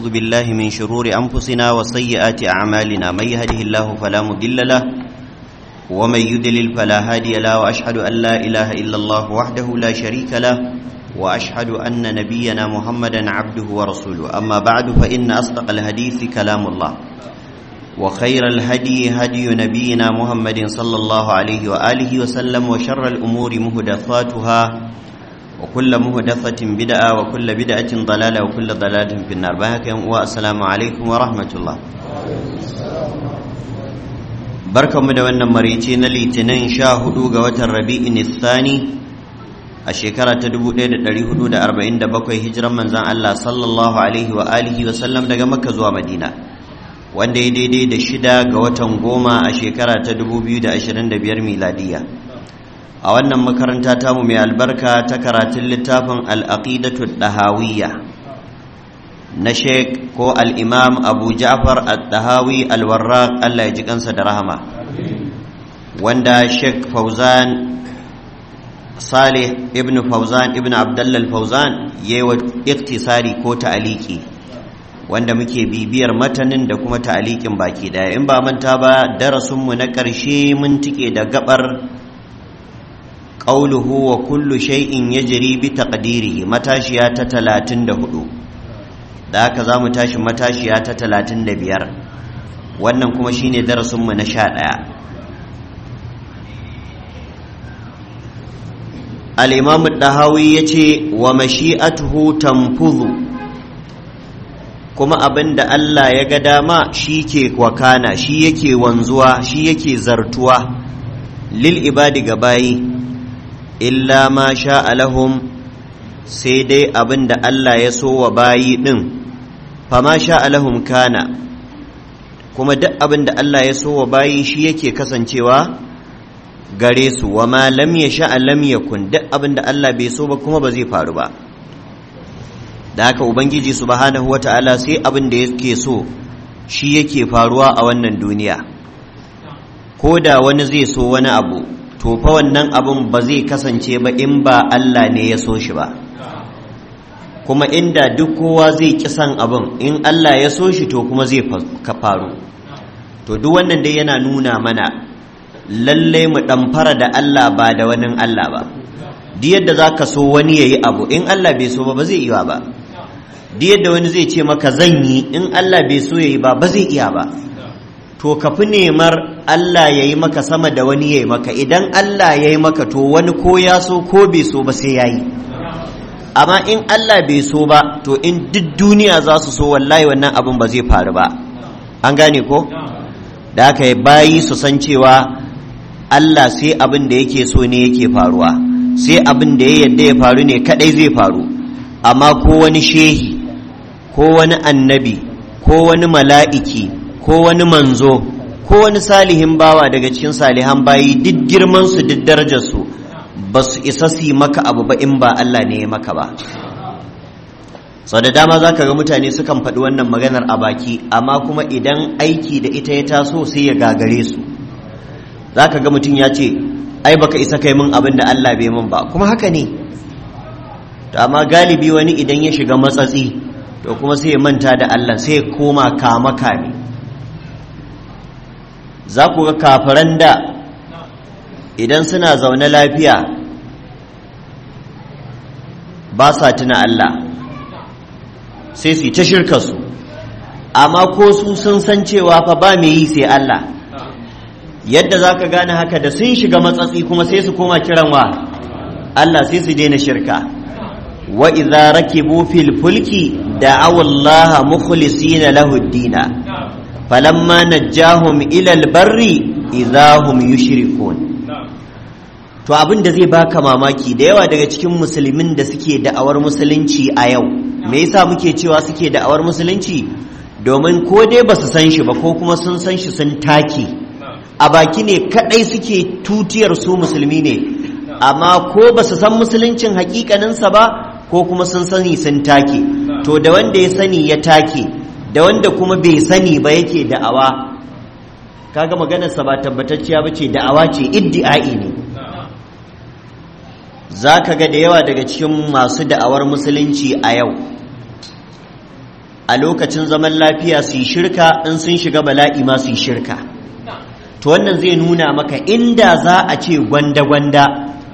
ونعوذ بالله من شرور أنفسنا وسيئات أعمالنا من يهده الله فلا مضل له ومن يدلل فلا هادي له وأشهد أن لا إله إلا الله وحده لا شريك له وأشهد أن نبينا محمدا عبده ورسوله أما بعد فإن أصدق الحديث كلام الله وخير الهدي هدي نبينا محمد صلى الله عليه وآله وسلم وشر الأمور مهدثاتها وكل مهدثة بدعة وكل بدعة ضلالة وكل ضلالة في النار بهك والسلام عليكم ورحمة الله بركة مدونا مريتين لتنين شاهدوا قوة الربيع الثاني الشكرة تدبو ليد الريهدو دا أربعين دا بكوي هجرا من زان الله صلى الله عليه وآله وسلم دا مكة زوا مدينة wanda ya daidai da shida ga watan goma a shekara ta 2025 miladiya a wannan makaranta tamu mai albarka ta karatun littafin al'aqidatu ɗahawiyya na sheik ko al'imam abu ja'far al-ɗahawi al-warraq allah ya ji kansa da rahama wanda sheik fauzan salih ibn fauzan ibn abdallal fauzan ya yi wa iktisari ko ta'aliki wanda muke bibiyar matanin da kuma ta'alikin baki daya in ba manta ba darasinmu na ƙarshe mun tike da gabar ƙauluhu wa kullu shay'in yajri bi taqdirihi matashiya ta 34 da haka za mu tashi matashiya ta 35 wannan kuma shine darasinmu na 11 al-imam ad-dahawi yace wa mashi'atuhu tanfudhu kuma abin da Allah ya ga dama shi ke wakana shi yake wanzuwa shi yake zartuwa lil ibadi ga bayi illa ma sha alahum sai dai abin da Allah ya so wa bayi ɗin fama sha alahum kana kuma duk abin da Allah ya so wa bayi shi yake kasancewa gare su wa ma lam ya sha lam yakun duk abin da Allah bai so ba kuma ba zai faru ba da haka ubangiji subhanahu wata'ala sai abin da yake so shi yake faruwa a wannan duniya ko da wani zai so wani abu to fa wannan abun ba zai kasance ba in ba Allah ne ya so shi ba kuma inda duk kowa zai ki san abin in Allah ya so shi to kuma zai faru to duk wannan dai yana nuna mana lalle mu ɗamfara da Allah ba da wani Allah ba duk yadda za ka so wani ya yi abu in Allah bai so ba ba zai iya ba duk yadda wani zai ce maka zan yi in Allah bai so ya yi ba ba zai iya ba to ka fi nemar Allah ya yi maka sama da wani ya yi maka idan Allah ya yi maka to wani ko ya so ko bai so ba sai ya yi amma in Allah bai so ba to in duk duniya za su so wallahi wannan abin ba zai faru ba an gane ko da haka bayi su san cewa Allah sai abin da yake so ne yake faruwa sai abin da ya yadda ya faru ne kadai zai faru amma ko wani shehi ko wani annabi ko wani mala'iki ko wani manzo ko wani salihin bawa daga cikin salihan bayi duk girmansu duk darajarsu ba su isa su maka abu ba in ba Allah ne ya maka ba sau da dama za ka ga mutane sukan faɗi wannan maganar a baki amma kuma idan aiki da ita ya taso sai ya gagare su za ka ga mutum ya ce ai baka isa kai min abin da Allah bai min ba kuma haka ne to amma galibi wani idan ya shiga matsatsi to kuma sai ya manta da Allah sai ya koma kama kame za ku ga kafiran da idan suna zaune lafiya ba sa tuna Allah sai su yi ta shirka su amma ko su sun san cewa fa ba mai yi sai Allah yadda za ka gane haka da sun shiga matsatsi kuma sai su koma kiran wa Allah sai su daina shirka wa idza rakibu fil fulki da'aw Allah mukhlisina lahu ad-din falamma najjahum ila al-barri idza hum yushrikun to abin da zai baka mamaki da yawa daga cikin musulmin da suke da'awar musulunci a yau me yasa muke cewa suke da'awar musulunci domin ko dai ba su san shi ba ko kuma sun san shi sun take a baki ne kadai suke tutiyar su musulmi ne amma ko ba su san musuluncin hakikaninsa ba ko kuma sun sani sun take to da wanda ya sani ya take da wanda kuma bai sani ba yake da'awa kaga maganarsa ba tabbatacciya ba ce da'awa ce iddi'ai ne za ka ga da yawa daga cikin masu da'awar musulunci a yau a lokacin zaman lafiya su yi shirka in sun shiga bala'i ma su yi shirka to wannan zai nuna maka inda za a ce gwanda-gwanda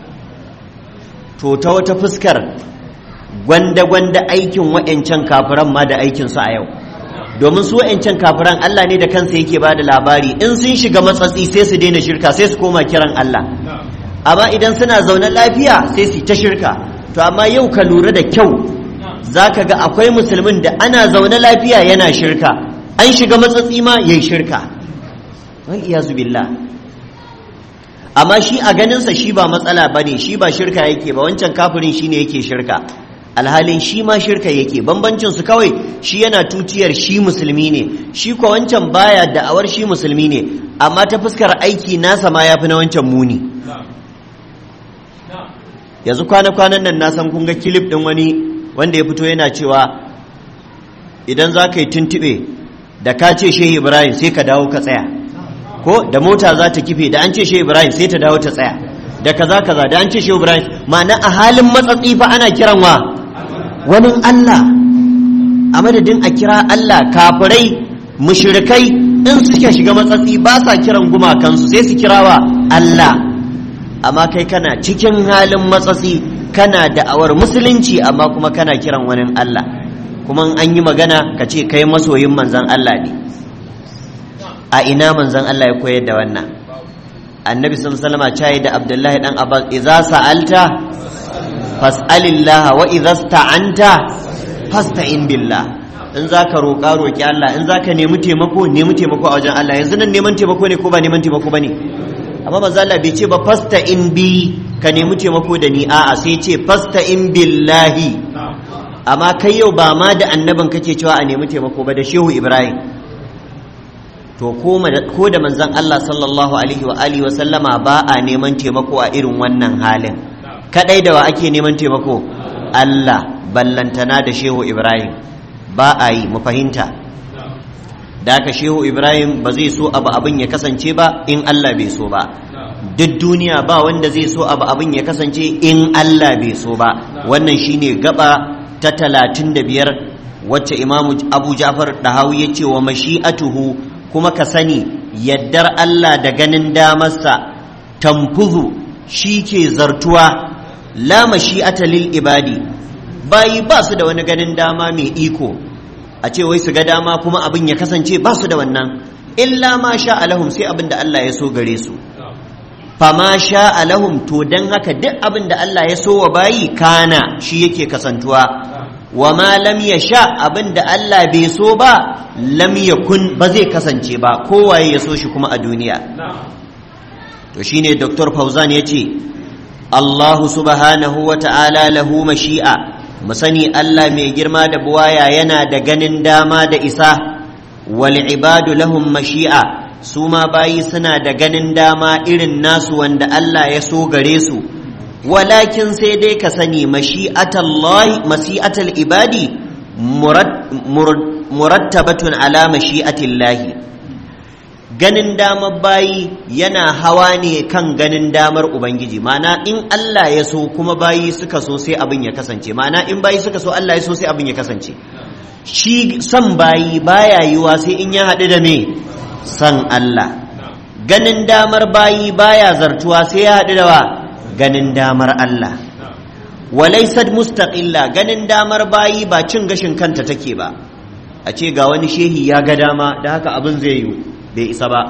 to ta wata fuskar gwanda-gwanda aikin wa'yancan kafiran ma da aikinsu a yau domin su wa'yancan kafiran Allah ne da kansa yake ba da labari in sun shiga matsatsi sai su daina shirka sai su koma kiran Allah amma idan suna zaune lafiya sai su ta shirka to amma yau ka lura da kyau za ka ga akwai musulmin da ana zaune lafiya yana shirka an shiga matsatsi ma ya yi shirka wal iyazu billah amma shi a ganinsa shi ba matsala ba ne shi ba shirka yake ba wancan kafirin shi ne yake shirka alhalin shi ma shirka yake bambancin su kawai shi yana tutiyar shi musulmi ne shi ko wancan baya da'awar shi musulmi ne amma ta fuskar aiki nasa ma yafi na wancan muni yanzu kwana-kwanan nan na san kun ga kilif din wani wanda ya fito yana cewa idan za ka yi tuntube da ka ce shehu ibrahim sai ka dawo ka tsaya ko da mota za ta kife da an ce shehu ibrahim sai ta dawo ta tsaya da kaza kaza da an ce shehu ibrahim ma'ana a halin matsatsi fa ana kiran wa wani Allah a madadin a kira Allah kafirai mushrikai in suke shiga matsatsi ba sa kiran gumakansu sai su kira wa Allah amma kai kana cikin halin matsatsi kana da'awar musulunci amma kuma kana kiran wani Allah kuma an yi magana ka ce kai masoyin manzan Allah ne a ina manzan Allah ya koyar da wannan annabi sallallahu alaihi wasallam da Abdullahi dan Abbas idza sa'alta fas'alillah wa idza sta'anta fasta'in billah in zaka roƙa roƙi Allah in zaka nemi taimako nemi taimako a wajen Allah yanzu nan neman taimako ne ko ba neman taimako bane amma manzo Allah bai ce ba fasta'in bi ka nemi taimako da ni a'a sai ce fasta'in billahi amma kai yau ba ma da annabin kake cewa a nemi taimako ba da shehu Ibrahim to ko da manzon Allah sallallahu alaihi wa alihi wa sallama ba a neman taimako a irin wannan halin kadai da wa ake neman taimako Allah ballantana da shehu Ibrahim ba a yi mu fahimta da haka shehu Ibrahim ba zai so abu abin ya kasance ba in Allah bai so ba duk duniya ba wanda zai so abu abin ya kasance in Allah bai so ba wannan shine gaba ta talatin da biyar wacce imamu abu ja'far dahawi ya ce wa mashi'atuhu kuma ka sani yaddar Allah da ganin damarsa tamfuzu shi ke zartuwa la mashi'ata lil ibadi bayi ba su da wani ganin dama mai iko a ce wai su ga dama kuma abin ya kasance ba su da wannan illa ma sha alahum sai abin da Allah ya so gare su fa ma sha alahum to dan haka duk abin da Allah ya so wa bayi kana shi yake kasantuwa wa ma lam yasha abin da Allah bai so ba lam yakun ba zai kasance ba kowaye ya so shi kuma a duniya to shine Dr. Fauzan yace Allahu subhanahu wa ta'ala lahu mashi'a mu sani Allah mai girma da buwaya yana da ganin dama da isa wal ibadu lahum mashi'a su ma bayi suna da ganin dama irin nasu wanda Allah ya so gare su walakin sai dai ka sani mashi'atallahi mashi'atal ibadi murattabatun ala mashi'atillahi ganin damar bayi yana hawa ne kan ganin damar ubangiji mana in Allah ya so kuma bayi suka so sai abin ya kasance mana in bayi suka so Allah ya so sai abin ya kasance shi san bayi baya yiwa sai in ya haɗu da me san Allah ganin damar bayi baya zartuwa sai ya haɗu da wa ganin damar Allah walaisad mustaqilla ganin damar bayi ba cin gashin kanta take ba a ce ga wani shehi ya ga dama da haka abin zai yi bai isa ba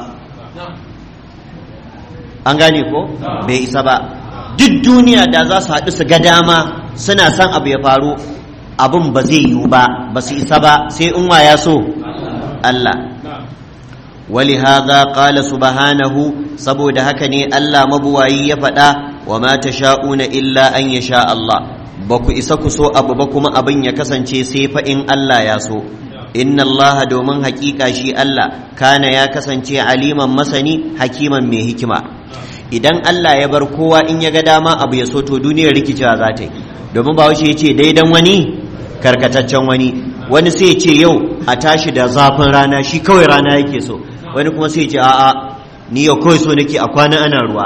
an gane ko bai isa ba duk duniya da za su haɗu su ga dama suna son abu ya faru abin ba zai yiwu ba ba su isa ba sai in ya so Allah ولهذا قال سبحانه saboda haka ne Allah mabuwayi ya faɗa wa ma tasha'una illa an yasha Allah ba ku isa ku so abu ba kuma abin ya kasance sai fa in Allah ya so inna Allah domin haƙiƙa shi Allah kana ya kasance aliman masani hakiman mai hikima idan Allah ya bar kowa in ya ga dama abu ya so to duniyar rikicewa za ta yi domin ba ya ce daidan wani karkataccen wani wani sai ya ce yau a tashi da zafin rana shi kawai rana yake so wani kuma sai ce a'a ni yau kawai so nake a kwana ana ruwa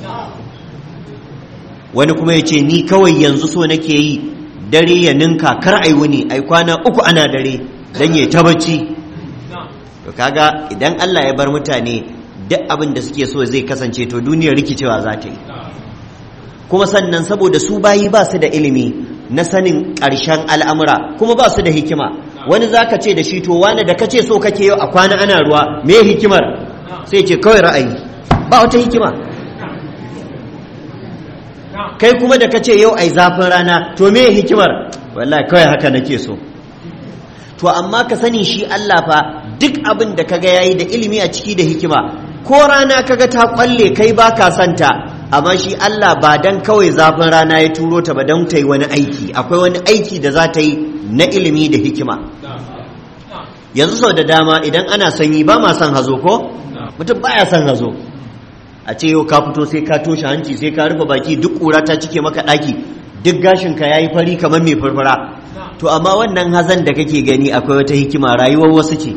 wani kuma ya ce ni kawai yanzu so nake yi dare ya ninka kar ai wuni ai kwana uku ana dare dan yayi ta bacci to kaga idan Allah ya bar mutane duk abin da suke so zai kasance to duniyar rikicewa za ta yi kuma sannan saboda su bayi ba su da ilimi na sanin ƙarshen al'amura kuma ba su da hikima wani za ka ce da shi to wani da ka ce so kake yau a kwana ana ruwa me hikimar sai ce kawai ra'ayi ba wata hikima kai kuma da ka ce yau ai zafin rana to me hikimar wallahi kawai haka nake so to amma ka sani shi Allah fa duk abin da kaga yayi da ilimi a ciki da hikima ko rana kaga ta kwalle kai ba ka santa amma shi Allah ba dan kawai zafin rana ya turo ta ba dan ta yi wani aiki akwai wani aiki da za ta yi na ilimi da hikima yanzu sau da dama idan ana sanyi ba ma son hazo ko mutum baya son hazo a ce yau ka fito sai ka toshe hanci sai ka rufe baki duk ƙura ta cike maka ɗaki duk gashinka ya yi fari kamar mai farfara to amma wannan hazan da kake gani akwai wata hikima rayuwar wasu ce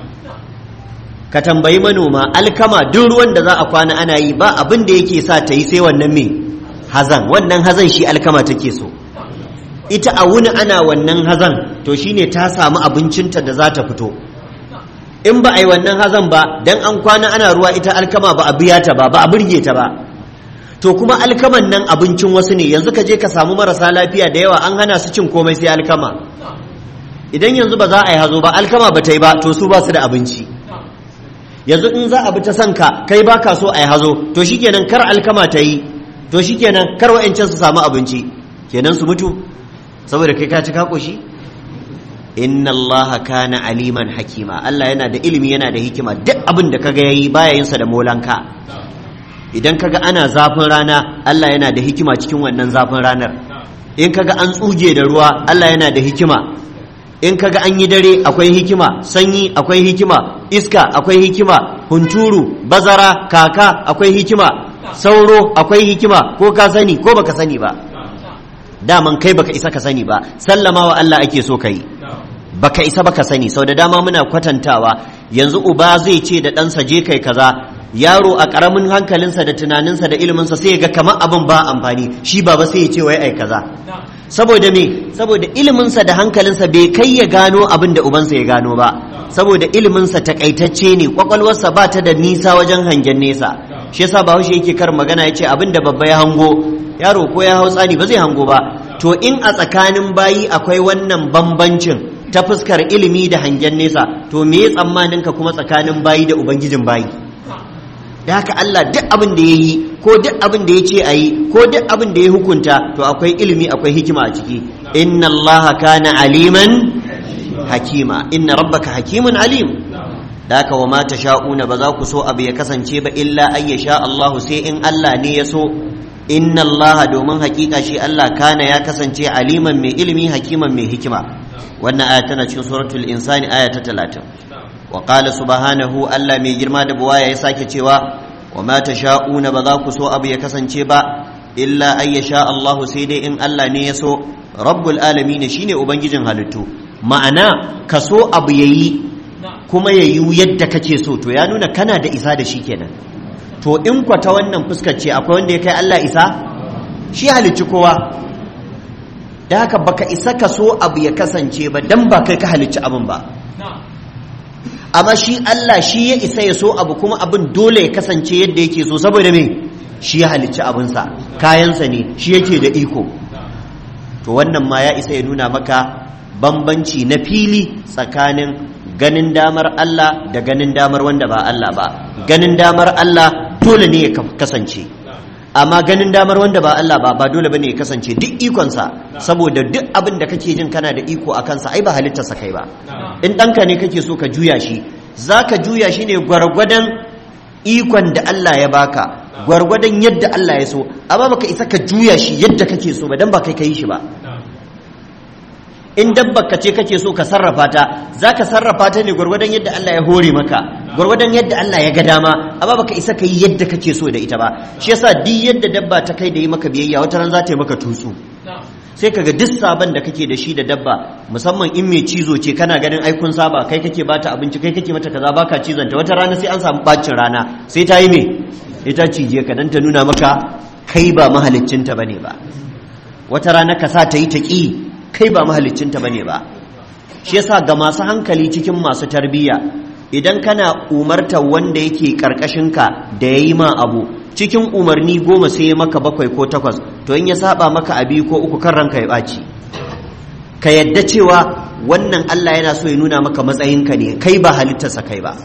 ka tambayi manoma alkama duk ruwan da za a kwana ana yi ba abin da yake sa ta yi sai wannan mai hazan wannan hazan shi alkama take so ita a wuni ana wannan hazan to shine ta samu abincinta da za ta fito in ba a yi wannan hazan ba dan an kwana ana ruwa ita alkama ba a biya ta ba ba a burge ta ba to kuma alkaman nan abincin wasu ne yanzu ka je ka samu marasa lafiya da yawa an hana su cin komai sai alkama idan yanzu ba za a yi hazo ba alkama ba ta yi ba to su ba su da abinci yanzu in za a bi ta sanka kai ba ka so a yi hazo to shikenan kar alkama ta yi to shikenan kar wa'ancan su samu abinci kenan su mutu saboda kai ka ci ka koshi inna allaha kana aliman hakima Allah yana da ilimi yana da hikima duk abin da kaga yayi baya yin sa da molanka idan kaga ana zafin rana Allah yana da hikima cikin wannan zafin ranar in kaga an tsuge da ruwa Allah yana da hikima in kaga an yi dare akwai hikima sanyi akwai hikima iska akwai hikima hunturu bazara kaka akwai hikima sauro akwai hikima ko ka sani ko baka sani ba daman kai baka isa ka sani ba sallama wa Allah ake so kai baka isa baka sani sau da dama muna kwatantawa yanzu uba zai ce da ɗansa je kai kaza yaro a ƙaramin hankalinsa da tunaninsa da iliminsa sai ga kamar abin ba amfani shi baba sai ya ce wai ai kaza saboda me saboda iliminsa da hankalinsa bai kai ya gano abin da ubansa ya gano ba saboda iliminsa takaitacce ne kwakwalwarsa ba ta da nisa wajen hangen nesa shi yasa bahaushe yake kar magana ya ce abin da babba ya hango yaro ko ya hau tsani ba zai hango ba to in a tsakanin bayi akwai wannan bambancin ta fuskar ilimi da hangen nesa to me tsammanin ka kuma tsakanin bayi da ubangijin bayi da haka Allah duk abin da ya yi ko duk abin da ya ce a yi ko duk abin da ya hukunta to akwai ilimi akwai hikima a ciki inna Allah kana aliman hakima inna rabbaka hakimun alim da haka wa ma sha'una ba za ku so abu ya kasance ba illa ay sha Allah sai in Allah ne ya so inna Allah domin hakika shi Allah kana ya kasance aliman mai ilimi hakiman mai hikima wannan aya tana cikin suratul insani aya ta 30 wa qala subhanahu Allah mai girma da buwaya ya sake cewa wa ma tasha'una ba za ku so abu ya kasance ba illa ay sha Allah sai dai in Allah ne ya so rabbul alamin shine ubangijin halittu ma'ana ka so abu yayi kuma yayi yadda kake so to ya nuna kana da isa da shi kenan to in kwa ta wannan fuskar ce akwai wanda ya kai Allah isa shi halicci kowa da haka baka isa ka so abu ya kasance ba dan ba kai ka halicci abin ba amma shi Allah shi ya isa ya so abu kuma abin dole ya kasance yadda yake so saboda me shi ya halicci abinsa kayansa ne shi yake da iko to wannan ma ya isa ya nuna maka bambanci na fili tsakanin ganin damar Allah da ganin damar wanda ba Allah ba ganin damar Allah dole ne ya kasance amma ganin damar wanda ba Allah ba ba dole bane ya kasance duk ikonsa saboda duk abin da kake jin kana da iko a kansa ai ba halittarsa kai ba in ɗanka ne kake so ka juya shi za ka juya shi ne gwargwadon ikon da Allah ya baka gwargwadon yadda Allah ya so amma baka isa ka juya shi yadda kake so ba dan ba kai ka yi shi ba in dabbar ka ce kake so ka sarrafa ta za ka sarrafa ta ne gwargwadon yadda Allah ya hore maka gwargwadon yadda Allah ya ga dama amma baka isa ka yi yadda kake so da ita ba shi yasa duk yadda dabba ta kai da yi maka biyayya wata ran za ta yi maka tutsu sai kaga duk sabon da kake da shi da dabba musamman in mai cizo ce kana ganin ai kun saba kai kake bata abinci kai kake mata kaza baka cizon ta wata rana sai an samu bacin rana sai ta yi me ita cije ka dan ta nuna maka kai ba mahaliccinta bane ba wata rana ka sa ta yi ta ki kai ba mahaliccinta bane ba shi yasa ga masu hankali cikin masu tarbiyya idan kana umartar wanda yake karkashinka da ya yi ma abu cikin umarni goma sai ya maka bakwai ko takwas to in ya saba maka abi ko uku kan ranka ya ɓaci ka yadda cewa wannan Allah yana so ya nuna maka matsayinka ne kai ba halittarsa kai ba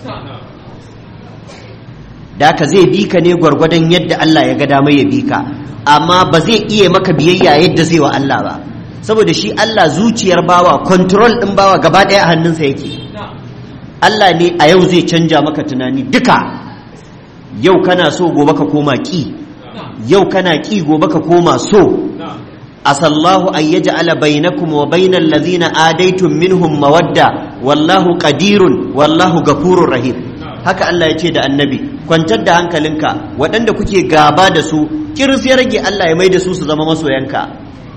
da ka zai bi ka ne gwargwadon yadda Allah ya ga dama ya bi ka amma ba zai iya maka biyayya yadda zai wa Allah ba saboda shi Allah zuciyar bawa control din bawa gaba ɗaya a hannunsa yake Allah ne a yau zai canja maka tunani duka yau kana so gobe ka koma ki yau kana ki gobe ka koma so asallahu an yaj'ala bainakum wa bainal ladhina adaitum minhum mawadda wallahu qadirun wallahu ghafurur rahim haka Allah ya ce da annabi kwantar da hankalinka waɗanda kuke gaba da su kiris ya rage Allah ya mai da su su zama masoyanka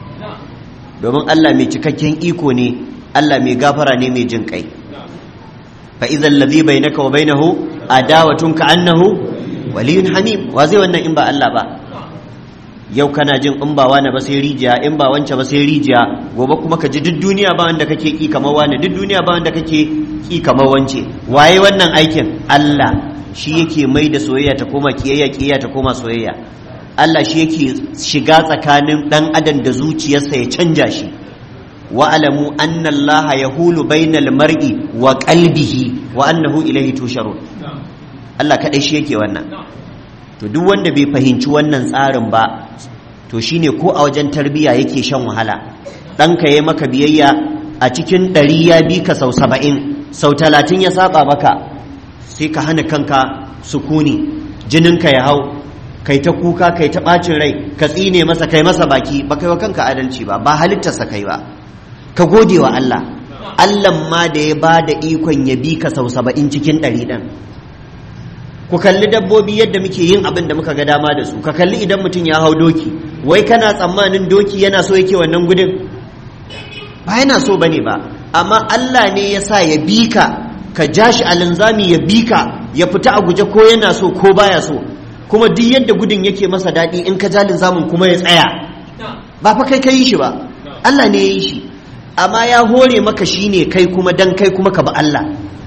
domin Allah mai cikakken iko ne Allah mai gafara ne mai jin kai fa idan ladhi bainaka wa bainahu adawatun ka annahu waliyun hamim wa zai wannan in ba Allah ba yau kana jin in ba wani ba sai rijiya in ba wance ba sai rijiya gobe kuma ka ji duk duniya ba wanda kake ki kamar wani duk duniya ba wanda kake ki kamar wance waye wannan aikin Allah shi yake mai da soyayya ta koma kiyayya kiyayya ta koma soyayya Allah shi yake shiga tsakanin dan adam da zuciyarsa ya canja shi wa alamu anna Allah yahulu bainal mar'i wa qalbihi wa annahu ilayhi tusharun Allah kadai shi yake wannan to duk wanda bai fahimci wannan tsarin ba to shine ko a wajen tarbiyya yake shan wahala ɗanka ya maka biyayya a cikin ɗari ya bi ka sau saba'in sau talatin ya saba maka sai ka hana kanka sukuni jininka ya hau kai ta kuka kai ta ɓacin rai ka tsine masa kai masa baki ba kai wa kanka adalci ba ba halittarsa kai ba ka gode wa Allah Allah ma da ya ba da ikon ya bi ka sau saba'in cikin ɗari ɗin ku kalli dabbobi yadda muke yin abin da muka ga dama da su ka kalli idan mutum ya hau doki wai kana tsammanin doki yana so yake wannan gudun ba yana so bane ba amma Allah ne ya sa ya bi ka ka ja shi a linzami ya bi ka ya fita a guje ko yana so ko baya so kuma duk yadda gudun yake masa daɗi in ka ja linzamin kuma ya tsaya ba fa kai ka yi shi ba Allah ne ya yi shi amma ya hore maka shi ne kai kuma dan kai kuma ka ba Allah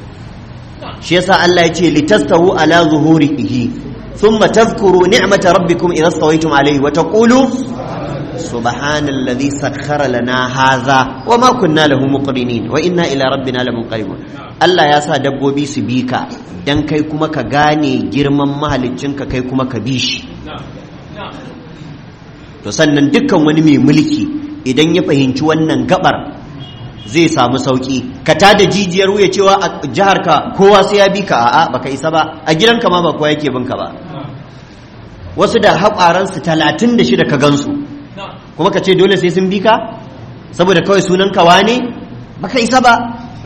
shi yasa Allah ya ce litastawu ala zuhurihi thumma tadhkuru ni'mata rabbikum idha stawaytum alayhi wa taqulu subhanalladhi sakhkhara lana hadha wa ma kunna lahu muqrinin wa inna ila rabbina lamunqalibun Allah ya sa dabbobi su bi ka dan kai kuma ka gane girman mahaliccinka kai kuma ka bi shi to sannan dukkan wani mai mulki idan ya fahimci wannan gabar zai samu sauki ka ta da jijiyar wuya cewa a jihar ka kowa sai ya bi ka a'a baka isa ba a gidanka ma ba kowa yake bin ka ba wasu da haƙwaran su talatin da shida ka gansu kuma ka ce dole sai sun bi ka saboda kawai sunan kawa ne baka isa ba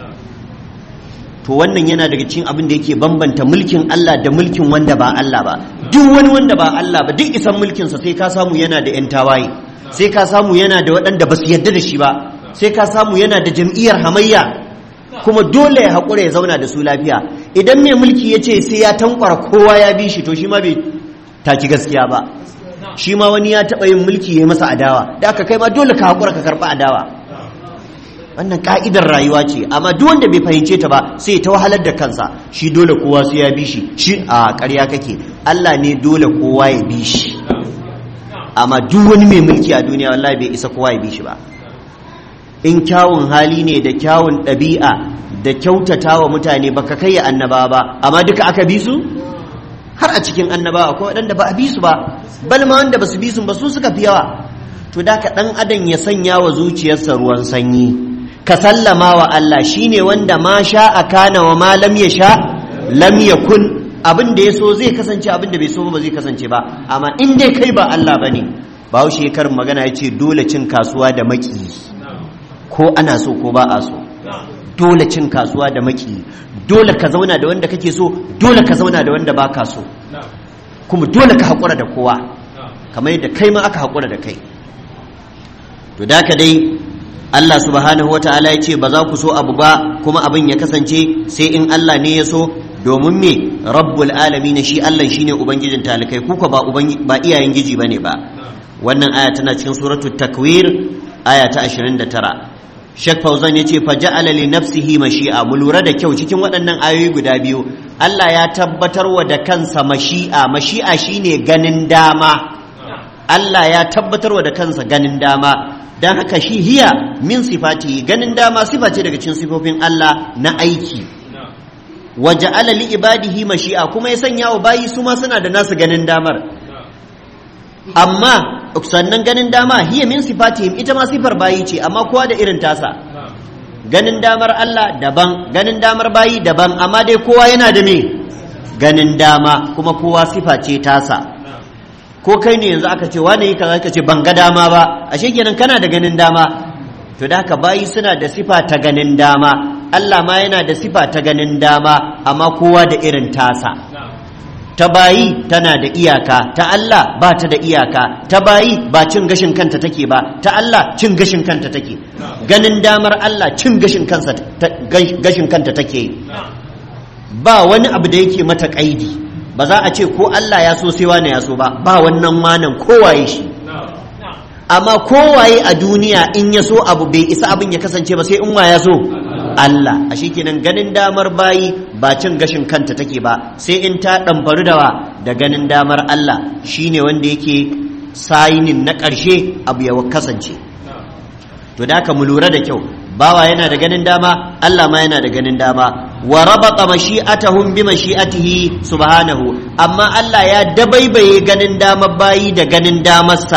to wannan yana daga cikin abin da yake bambanta mulkin Allah da mulkin wanda ba Allah ba duk wani wanda ba Allah ba duk isan mulkinsa sai ka samu yana da 'yan tawaye sai ka samu yana da waɗanda ba su yarda da shi ba sai ka samu yana da jam'iyyar hamayya kuma dole ya haƙura ya zauna da su lafiya idan mai mulki ya ce sai ya tankwara kowa ya bi shi to shi ma bai taki gaskiya ba shi ma wani ya taɓa yin mulki ya masa adawa da aka kai ma dole ka haƙura ka karɓi adawa wannan ka'idar rayuwa ce amma duk wanda bai fahimce ta ba sai ta wahalar da kansa shi dole kowa sai ya bi shi shi a ƙarya kake Allah ne dole kowa ya bi shi amma duk wani mai mulki a duniya wallahi bai isa kowa ya bi shi ba in kyawun hali ne da kyawun ɗabi'a da kyautata wa mutane baka kai annaba ba amma duka aka bi su har a cikin annaba akwai waɗanda ba a bi su ba bal ma wanda ba su bi su ba su suka fi yawa to da ka ɗan adam ya sanya wa zuciyarsa ruwan sanyi ka sallama wa Allah shine wanda ma sha a kana wa ma lam ya sha lam yakun abin da ya so zai kasance abin da bai so ba zai kasance ba amma in dai kai ba Allah bane bahaushe karin magana ya ce dole cin kasuwa da maki ko ana so ko ba a so dole cin kasuwa da maki dole ka zauna da wanda kake so dole ka zauna da wanda baka so kuma dole ka haƙura da kowa kamar yadda kai ma aka haƙura da kai to da ka dai Allah subhanahu wa ta'ala ya ce ba za ku so abu ba kuma abin ya kasance sai in Allah ne ya so domin me rabbul alamin shi Allah shine ubangijin talikai kuka ba ba iyayen giji bane ba wannan aya tana cikin suratul takwir aya ta 29 Sheikh Fauzan yace fa ja'ala li nafsihi mashi'a mu lura da kyau cikin waɗannan ayoyi guda biyu Allah ya tabbatar wa da kansa mashi'a mashi'a shine ganin dama Allah ya tabbatar wa da kansa ganin dama dan haka shi hiya min sifati ganin dama sifa ce daga cikin sifofin Allah na aiki wa ja'ala li ibadihi mashi'a kuma ya sanya wa bayi su ma suna da nasu ganin damar amma sannan ganin dama hiya min sifatihim ita ma sifar bayi ce amma kowa da irin tasa ganin damar Allah daban ganin damar bayi daban amma dai kowa yana da me ganin dama kuma kowa sifa ce tasa ko kai ne yanzu aka ce wane yi kaza ka ce ban ga dama ba ashe kenan kana da ganin dama to da haka bayi suna da sifa ta ganin dama Allah ma yana da sifa ta ganin dama amma kowa da irin tasa ta bayi tana da iyaka ta Allah ba ta da iyaka ta bayi ba cin gashin kanta take ba ta Allah cin gashin kanta take ganin damar Allah cin gashin kansa gashin kanta take ba wani abu da yake mata kaidi ba za a ce ko Allah ya so sai wani ya so ba ba wannan manan kowaye shi amma kowaye a duniya in ya so abu bai isa abin ya kasance ba sai in wa ya so Allah a kenan ganin damar bayi ba cin gashin kanta take ba sai in ta ɗamfaru da wa da ganin damar Allah shine wanda yake sayinin na ƙarshe abu ya kasance to da mu lura da kyau bawa yana da ganin dama Allah ma yana da ganin dama wa rabata mashi'atahum bi mashi'atihi subhanahu amma Allah ya dabaibaye ganin damar bayi da ganin damarsa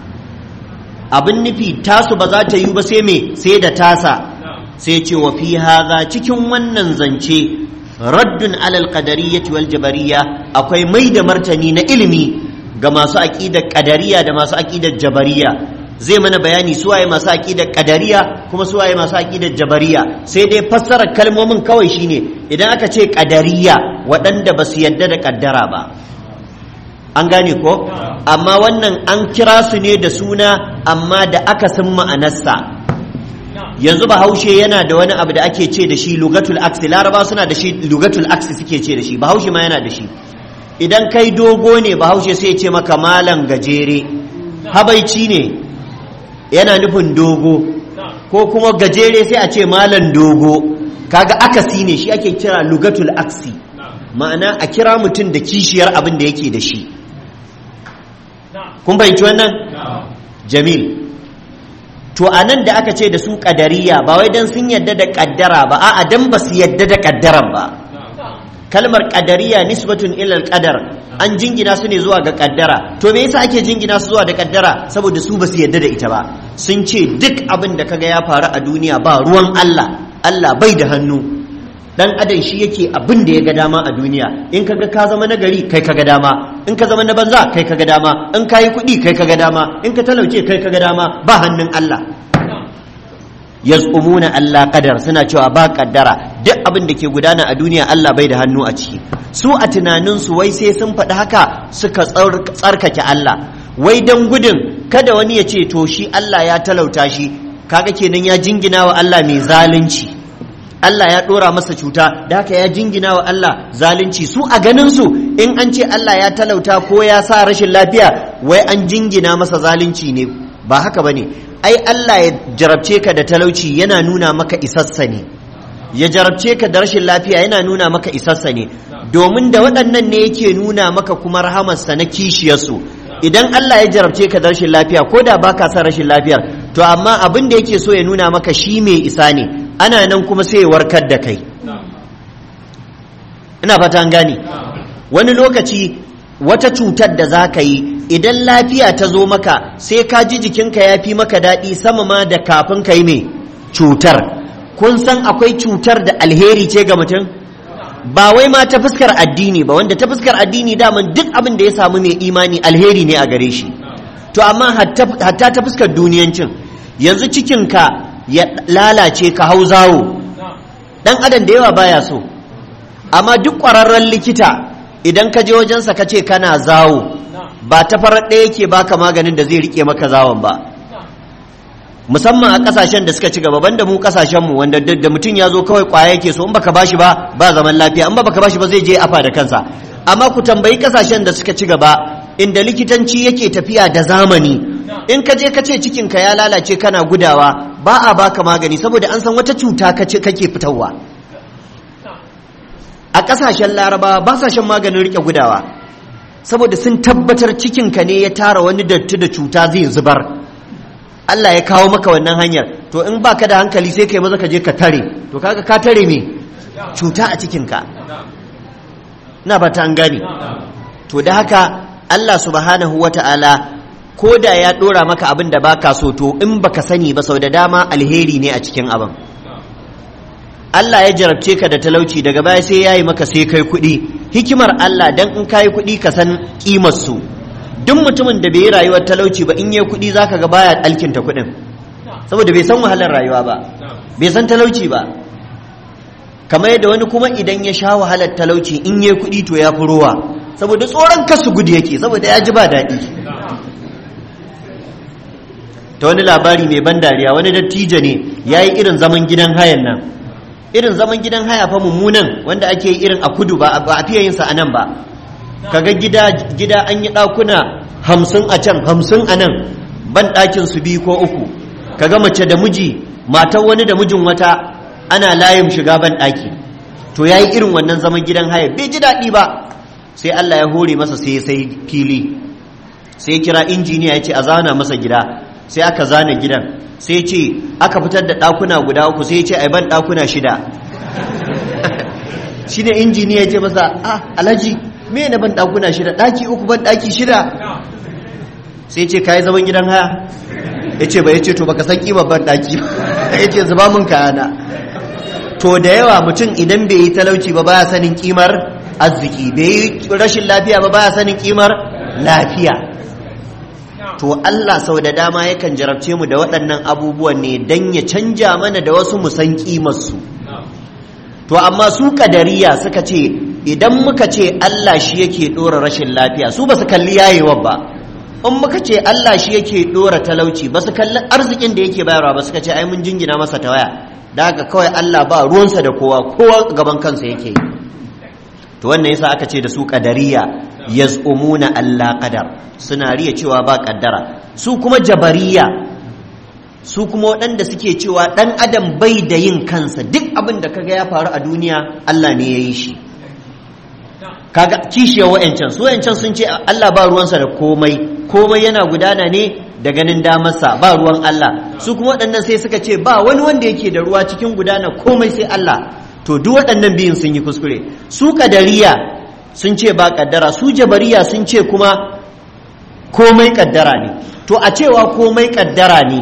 abin nufi tasu ba za ta yi ba sai me sai da tasa sai ce wa fi haza cikin wannan zance raddun alal qadariyyati wal jabariyya akwai mai da martani na ilimi ga masu aqidar qadariya da masu aqidar jabariya zai mana bayani su waye masu aqidar qadariya kuma su waye masu aqidar jabariya sai dai fassarar kalmomin kawai shine idan aka ce qadariya waɗanda ba su yadda da kaddara ba an gane ko amma wannan an kira su ne da suna amma da aka san ma'anarsa yanzu bahaushe yana da wani abu da ake ce da shi lugatul aksi laraba suna da shi lugatul aksi suke ce da shi bahaushe ma yana da shi idan kai dogo ne bahaushe sai ce maka malam gajere habaici ne yana nufin dogo ko kuma gajere sai a ce malam dogo kaga akasi ne shi ake kira lugatul aksi ma'ana a kira mutum da kishiyar abin da yake da shi kun fahimci wannan jamil to a nan da aka ce da su ƙadariya ba wai don sun yadda da ƙaddara ba a'a don ba su yadda da ƙaddaran ba kalmar ƙadariya nisbatun ilal ƙadar an jingina su ne zuwa ga ƙaddara to me yasa ake jingina su zuwa da ƙaddara saboda su ba su yadda da ita ba sun ce duk abin da kaga ya faru a duniya ba ruwan Allah Allah bai da hannu dan adam shi yake abin da ya ga dama a duniya in kaga ka zama nagari kai kaga dama in ka zama na banza kai kaga dama in ka yi kuɗi kai kaga dama in ka talauce kai kaga dama ba hannun Allah yaz'umuna Allah qadar suna cewa ba kaddara duk abin da ke gudana a duniya Allah bai da hannu a ciki su a tunanin su wai sai sun faɗi haka suka tsarkake Allah wai dan gudun kada wani ya ce to shi Allah ya talauta shi kaga kenan ya jingina wa Allah mai zalunci Allah ya ɗora masa cuta da haka ya jingina wa Allah zalunci su a ganin su in an ce Allah ya talauta ko ya sa rashin lafiya wai an jingina masa zalunci ne ba haka bane ai Allah ya jarabce ka da talauci yana nuna maka isassa ne ya jarabce ka da rashin lafiya yana nuna maka isassa ne domin da waɗannan ne yake nuna maka kuma rahamarsa na kishiyarsu idan Allah ya jarabce ka da rashin lafiya ko da baka son rashin lafiyar to amma abin da yake so ya nuna maka shi mai isa ne ana nan kuma sai ya warkar da kai ina fata an gane wani lokaci wata cutar da za ka yi idan lafiya ta zo maka sai ka ji jikinka ya fi maka daɗi sama ma da kafin ka yi mai cutar kun san akwai cutar da alheri ce ga mutum ba wai ma ta fuskar addini ba wanda ta fuskar addini daman duk abin da ya samu mai imani alheri ne a gare shi to amma hatta ta fuskar duniyancin yanzu cikinka ya lalace ka hau zawo dan adam da yawa baya so amma duk ƙwararren likita idan ka je wajensa ka ce kana zawo ba ta farar ɗaya yake baka maganin da zai rike maka zawon ba musamman a ƙasashen da suka ci gaba banda mu ƙasashenmu wanda da mutum ya zo kawai ƙwaya yake so in baka bashi ba ba zaman lafiya in ba baka bashi ba zai je afa da kansa amma ku tambayi ƙasashen da suka ci gaba inda likitanci yake tafiya da zamani in ka je ka ce cikinka ya lalace kana gudawa ba a baka magani saboda an san wata cuta kace kake fitarwa a ƙasashen larabawa ba sa shan maganin rike gudawa saboda sun tabbatar cikinka ne ya tara wani datti da cuta zai zubar Allah ya kawo maka wannan hanyar to in baka da hankali sai kai maza ka je ka tare to kaga ka tare me cuta a cikinka na ba ta an gane to da haka Allah subhanahu wata'ala ko da ya dora maka abin da baka so to in baka sani ba sau da dama alheri ne a cikin abin Allah ya jarabce ka da talauci daga baya sai yayi maka sai kai kuɗi hikimar Allah dan in kai kuɗi ka san kimar su duk mutumin da bai yi rayuwar talauci ba in yi kuɗi zaka ga baya alkinta kuɗin saboda bai san wahalar rayuwa ba bai san talauci ba kamar yadda wani kuma idan ya sha wahalar talauci in yi kuɗi to ya fi ruwa saboda tsoron kasu gudu yake saboda ya ji ba daɗi ta wani labari mai ban dariya wani dattijo ne ya yi irin zaman gidan hayan nan irin zaman gidan haya fa mummunan wanda ake yi irin a kudu ba a fiye yinsa a nan ba kaga gida gida an yi ɗakuna hamsin a can hamsin a nan ban ɗakin su biyu ko uku kaga mace da miji matar wani da mijin wata ana layin shiga ban ɗaki to ya yi irin wannan zaman gidan haya bai ji daɗi ba sai Allah ya hore masa sai sai fili sai kira injiniya ya ce a zana masa gida sai aka zana gidan sai ce aka fitar da ɗakuna guda uku sai ce ai ban ɗakuna shida shi ne injiniya ya ce masa ah alhaji me na ban ɗakuna shida ɗaki uku ban ɗaki shida sai ce kayi zaman gidan haya ya ce ba ya ce to baka san ƙimar ban ɗaki ya ce zuba mun kayana to da yawa mutum idan bai yi talauci ba baya sanin ƙimar arziki bai yi rashin lafiya ba baya sanin ƙimar lafiya to Allah sau da dama yakan jarabce mu da waɗannan abubuwan ne don ya canja mana da wasu musan ƙimarsu to amma su kadariya suka ce idan muka ce Allah shi yake ɗora rashin lafiya su ba su kalli yayewa ba in muka ce Allah shi yake ɗora talauci ba su kalli arzikin da yake bayarwa ba suka ce ai mun jingina masa ta waya da haka kawai Allah ba ruwansa da kowa kowa gaban kansa yake yi to wannan yasa aka ce da su kadariya yaz'umuna Allah qadar suna riya cewa ba kaddara su kuma jabariya su kuma waɗanda suke cewa ɗan adam bai da yin kansa duk abin da kaga ya faru a duniya Allah ne ya yi shi kaga kishiyar wa'ancan su wa'ancan sun ce Allah ba ruwansa da komai komai yana gudana ne da ganin damarsa ba ruwan Allah su kuma waɗannan sai suka ce ba wani wanda yake da ruwa cikin gudana komai sai Allah to duk waɗannan biyun sun yi kuskure su kadariya sun ce ba kaddara su jabariya sun ce kuma komai kaddara ne to a cewa komai kaddara ne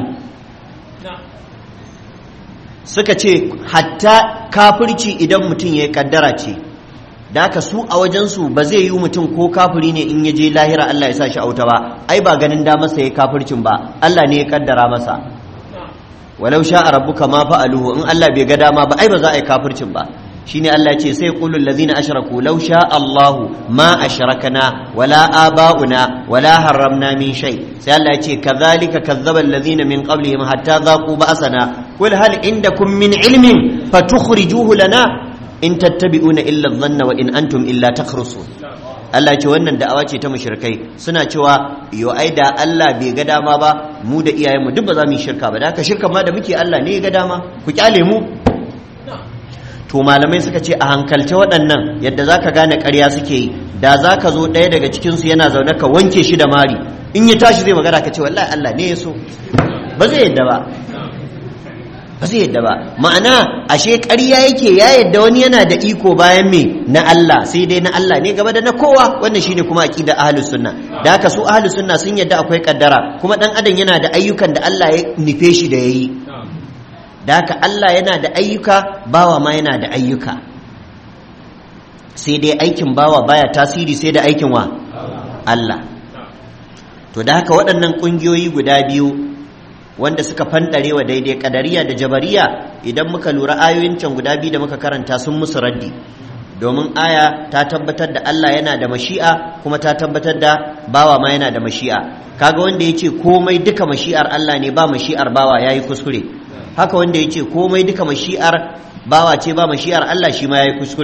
suka ce hatta kafirci idan mutum ya yi kaddara ce da haka su a wajensu ba zai yi mutum ko kafiri ne in ya je lahira Allah ya sa shi auta ba ai ba ganin da masa ya kafircin ba Allah ne ya kaddara masa walau sha rabbuka ma fa'aluhu in Allah bai ga dama ba ai ba za a yi kafircin ba shine Allah ce sai qulul ladzina ashraku law sha Allahu ma ashrakna wala aba'una wala harramna min shay sai Allah ce kadhalika kazzaba alladzina min qablihim hatta dhaqu ba'sana qul hal indakum min ilmin fatukhrijuhu lana in tattabi'una illa dhanna wa in antum illa takhrusun Allah ce wannan da'awa ce ta mushrikai suna cewa yo ai da Allah bai ga dama ba mu da iyayenmu duk ba za mu yi shirka ba da haka shirka ma da muke Allah ne ya ga dama ku kyale mu to malamai suka ce a hankalce waɗannan yadda za ka gane ƙarya suke yi da za ka zo ɗaya daga cikinsu yana zaune ka wanke shi da mari in ya tashi zai magana ka ce wallahi Allah ne ya so ba zai yadda ba ba zai yadda ba ma'ana ashe ƙarya yake ya yadda wani yana da iko bayan me na Allah sai dai na Allah ne gaba da na kowa wannan shine kuma aqida ahlus sunna da haka su ahlus sunna sun yadda akwai kaddara kuma dan adam yana da ayyukan da Allah ya nufe shi da yayi da haka Allah yana da ayyuka bawa ma yana da ayyuka sai dai aikin bawa baya tasiri sai da aikin wa Allah to da haka waɗannan ƙungiyoyi guda biyu wanda suka fanɗare wa daidai ƙadariya da jabariya idan muka lura ayoyin can guda biyu da muka karanta sun musu raddi domin aya ta tabbatar da Allah yana da mashi'a kuma ta tabbatar da bawa ma yana da mashi'a kaga wanda ya ce komai duka mashi'ar Allah ne ba mashi'ar bawa ya yi kuskure haka wanda ya ce komai duka mashi'ar bawa ce ba mashi'ar Allah shi ma ya yi kuskure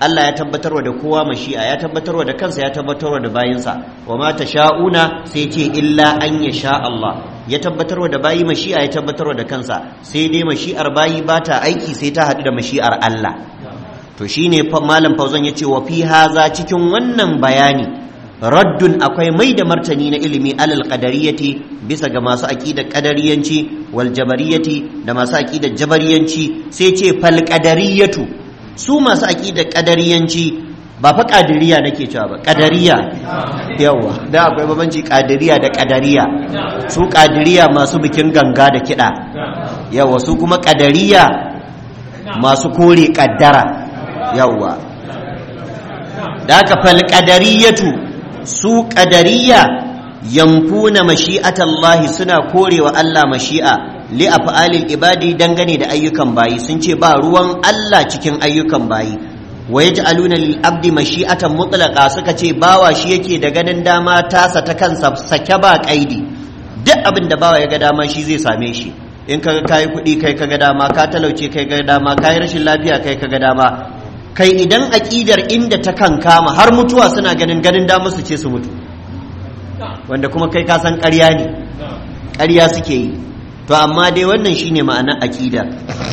Allah ya tabbatarwa da kowa mashi'a ya tabbatarwa da kansa ya tabbatarwa da bayinsa wa ma sha'una sai ce illa an ya sha Allah ya tabbatarwa da bayi mashi'a ya tabbatarwa da kansa sai dai mashi'ar bayi ba ta aiki sai ta haɗu da mashi'ar Allah to shine malam fauzan ya ce wa fi haza cikin wannan bayani raddun akwai mai da martani na ilimi alal qadariyati bisa ga masu aqidar qadariyanci wal jabariyati da masu aqidar jabariyanci sai ce fal qadariyatu su masu aqidar qadariyanci ba fa qadiriya nake cewa ba qadariya yawa da akwai babanci qadiriya da qadariya su qadiriya masu bikin ganga da kida yawa su kuma qadariya masu kore kaddara yawa da aka fal qadariyatu su ƙadariya yamfuna mashi'atallahi suna korewa Allah mashi'a li af'alil ibadi dangane da ayyukan bayi sun ce ba ruwan Allah cikin ayyukan bayi wa yaj'aluna lil abdi mashi'atan mutlaqa suka ce bawa shi yake da ganin dama tasa ta kansa sake ba kaidi duk abin da bawa ya ga dama shi zai same shi in kaga kai kuɗi kai kaga dama ka talauce kai ga dama kai rashin lafiya kai kaga dama kai idan aƙidar inda ta kan kama har mutuwa suna ganin ganin damar su ce su mutu wanda kuma kai ka san ƙarya ne ƙarya suke yi to amma dai wannan shine ma'anar aƙida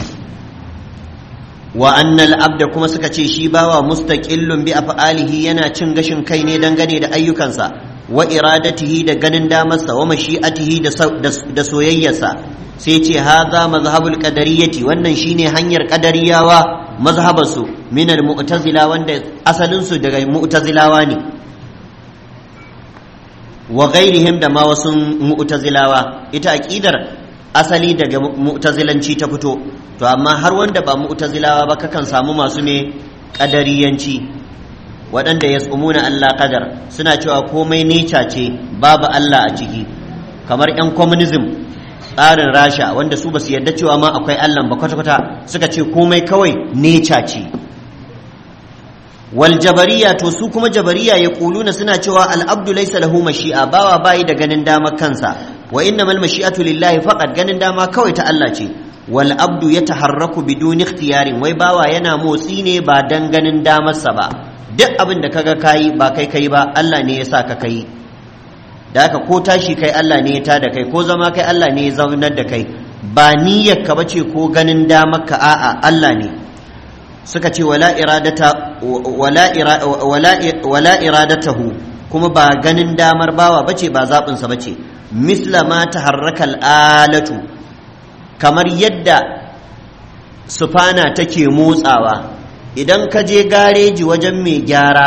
wa annal abda kuma suka ce shi bawa mustaqillun bi af'alihi yana cin gashin kai ne dangane da ayyukansa wa iradatihi da ganin damarsa wa mashi'atihi da soyayyarsa sai ce haza mazhabul qadariyyati wannan shine hanyar qadariyawa mazhabarsu min al-mu'tazila wanda asalin su daga mu'tazilawa ne wa ghairihim da ma wasu mu'tazilawa ita aqidar asali daga mu'tazilanci ta fito to amma har wanda ba mu'tazilawa ba kakan samu masu ne qadariyanci waɗanda yasumuna Allah qadar suna cewa komai neca ce babu Allah a ciki kamar 'yan communism tsarin rasha wanda su basu yarda cewa ma akwai allah ba kwata-kwata suka ce komai kawai neca ce wal jabariya to su kuma jabariya ya kuluna suna cewa al'abdu laysa lahu mashi'a bawa bayi da ganin dama kansa wa innamal mashi'atu lillahi faqat ganin dama kawai ta Allah ce wal abdu yataharraku biduni ikhtiyarin wai bawa yana motsi ne ba dan ganin damarsa ba duk abin da kaga kayi ba kai kai ba Allah ne ya sa ka kai da haka ko tashi kai Allah ne ya tada kai ko zama kai Allah ne ya zaunar da kai ba niyyar ka bace ko ganin damar ka a'a Allah ne suka ce wala iradata wala wala wala iradatahu kuma ba ganin damar bawa bace ba zabin sa bace misla ma taharraka alatu kamar yadda sufana take motsawa idan ka je gareji wajen mai gyara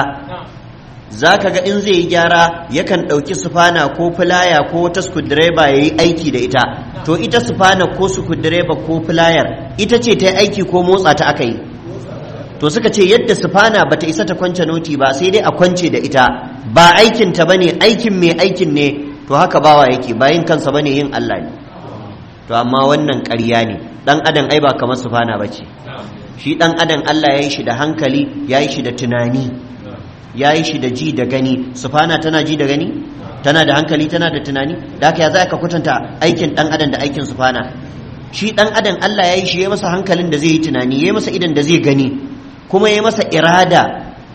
za ka ga in zai yi gyara yakan ɗauki sufana ko filaya ko wata skudireba ya yi aiki da ita to ita sufana ko skudireba ko filayar ita ce ta yi aiki ko motsa ta aka yi to suka ce yadda sufana ba ta isa ta kwance noti ba sai dai a kwance da ita ba aikin ta bane aikin mai aikin ne to haka bawa yake bayin kansa bane yin Allah ne to amma wannan ƙarya ne dan adam ai ba kamar sufana bace shi dan adam Allah ya yi shi da hankali ya yi shi da tunani ya yi shi da ji da gani sufana tana ji da gani tana da hankali tana da tunani da haka ya za ka kwatanta aikin dan adam da aikin sufana shi dan adam Allah ya yi shi ya masa hankalin da zai yi tunani ya masa idan da zai gani kuma ya masa irada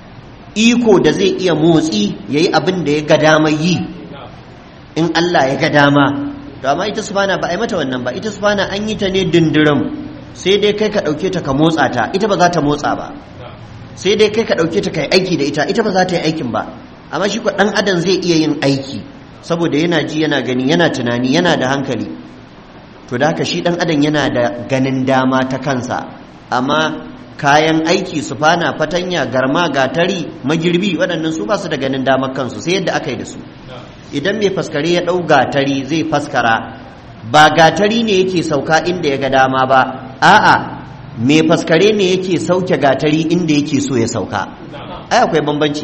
iko da zai iya motsi ya yi abin da ya ga dama yi in Allah ya ga dama to amma ita sufana ba a yi mata wannan ba ita sufana an yi ta ne dindiram sai dai kai ka ɗauke ta ka motsa ta ita ba za ta motsa ba sai dai kai ka ɗauke ta kai aiki da ita ita ba za ta yi aikin ba amma shi ko ɗan adam zai iya yin aiki saboda yana ji yana gani yana tunani yana da hankali to da haka shi ɗan adam yana da ganin dama ta kansa amma kayan aiki su fana fatanya garma gatari magirbi waɗannan su ba su da ganin damar kansu sai yadda aka yi da su idan mai faskare ya ɗau gatari zai faskara ba gatari ne yake sauka inda ya ga dama ba a'a mai faskare ne yake sauke gatari inda yake so ya sauka ai akwai bambanci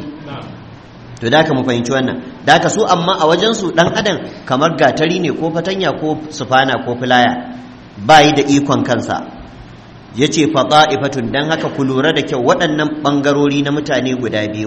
to da mu fahimci wannan da su amma a wajen su dan adam kamar gatari ne ko fatanya ko sufana ko filaya bayi da ikon kansa yace fada'ifatun dan haka ku lura da kyau waɗannan bangarori na mutane guda biyu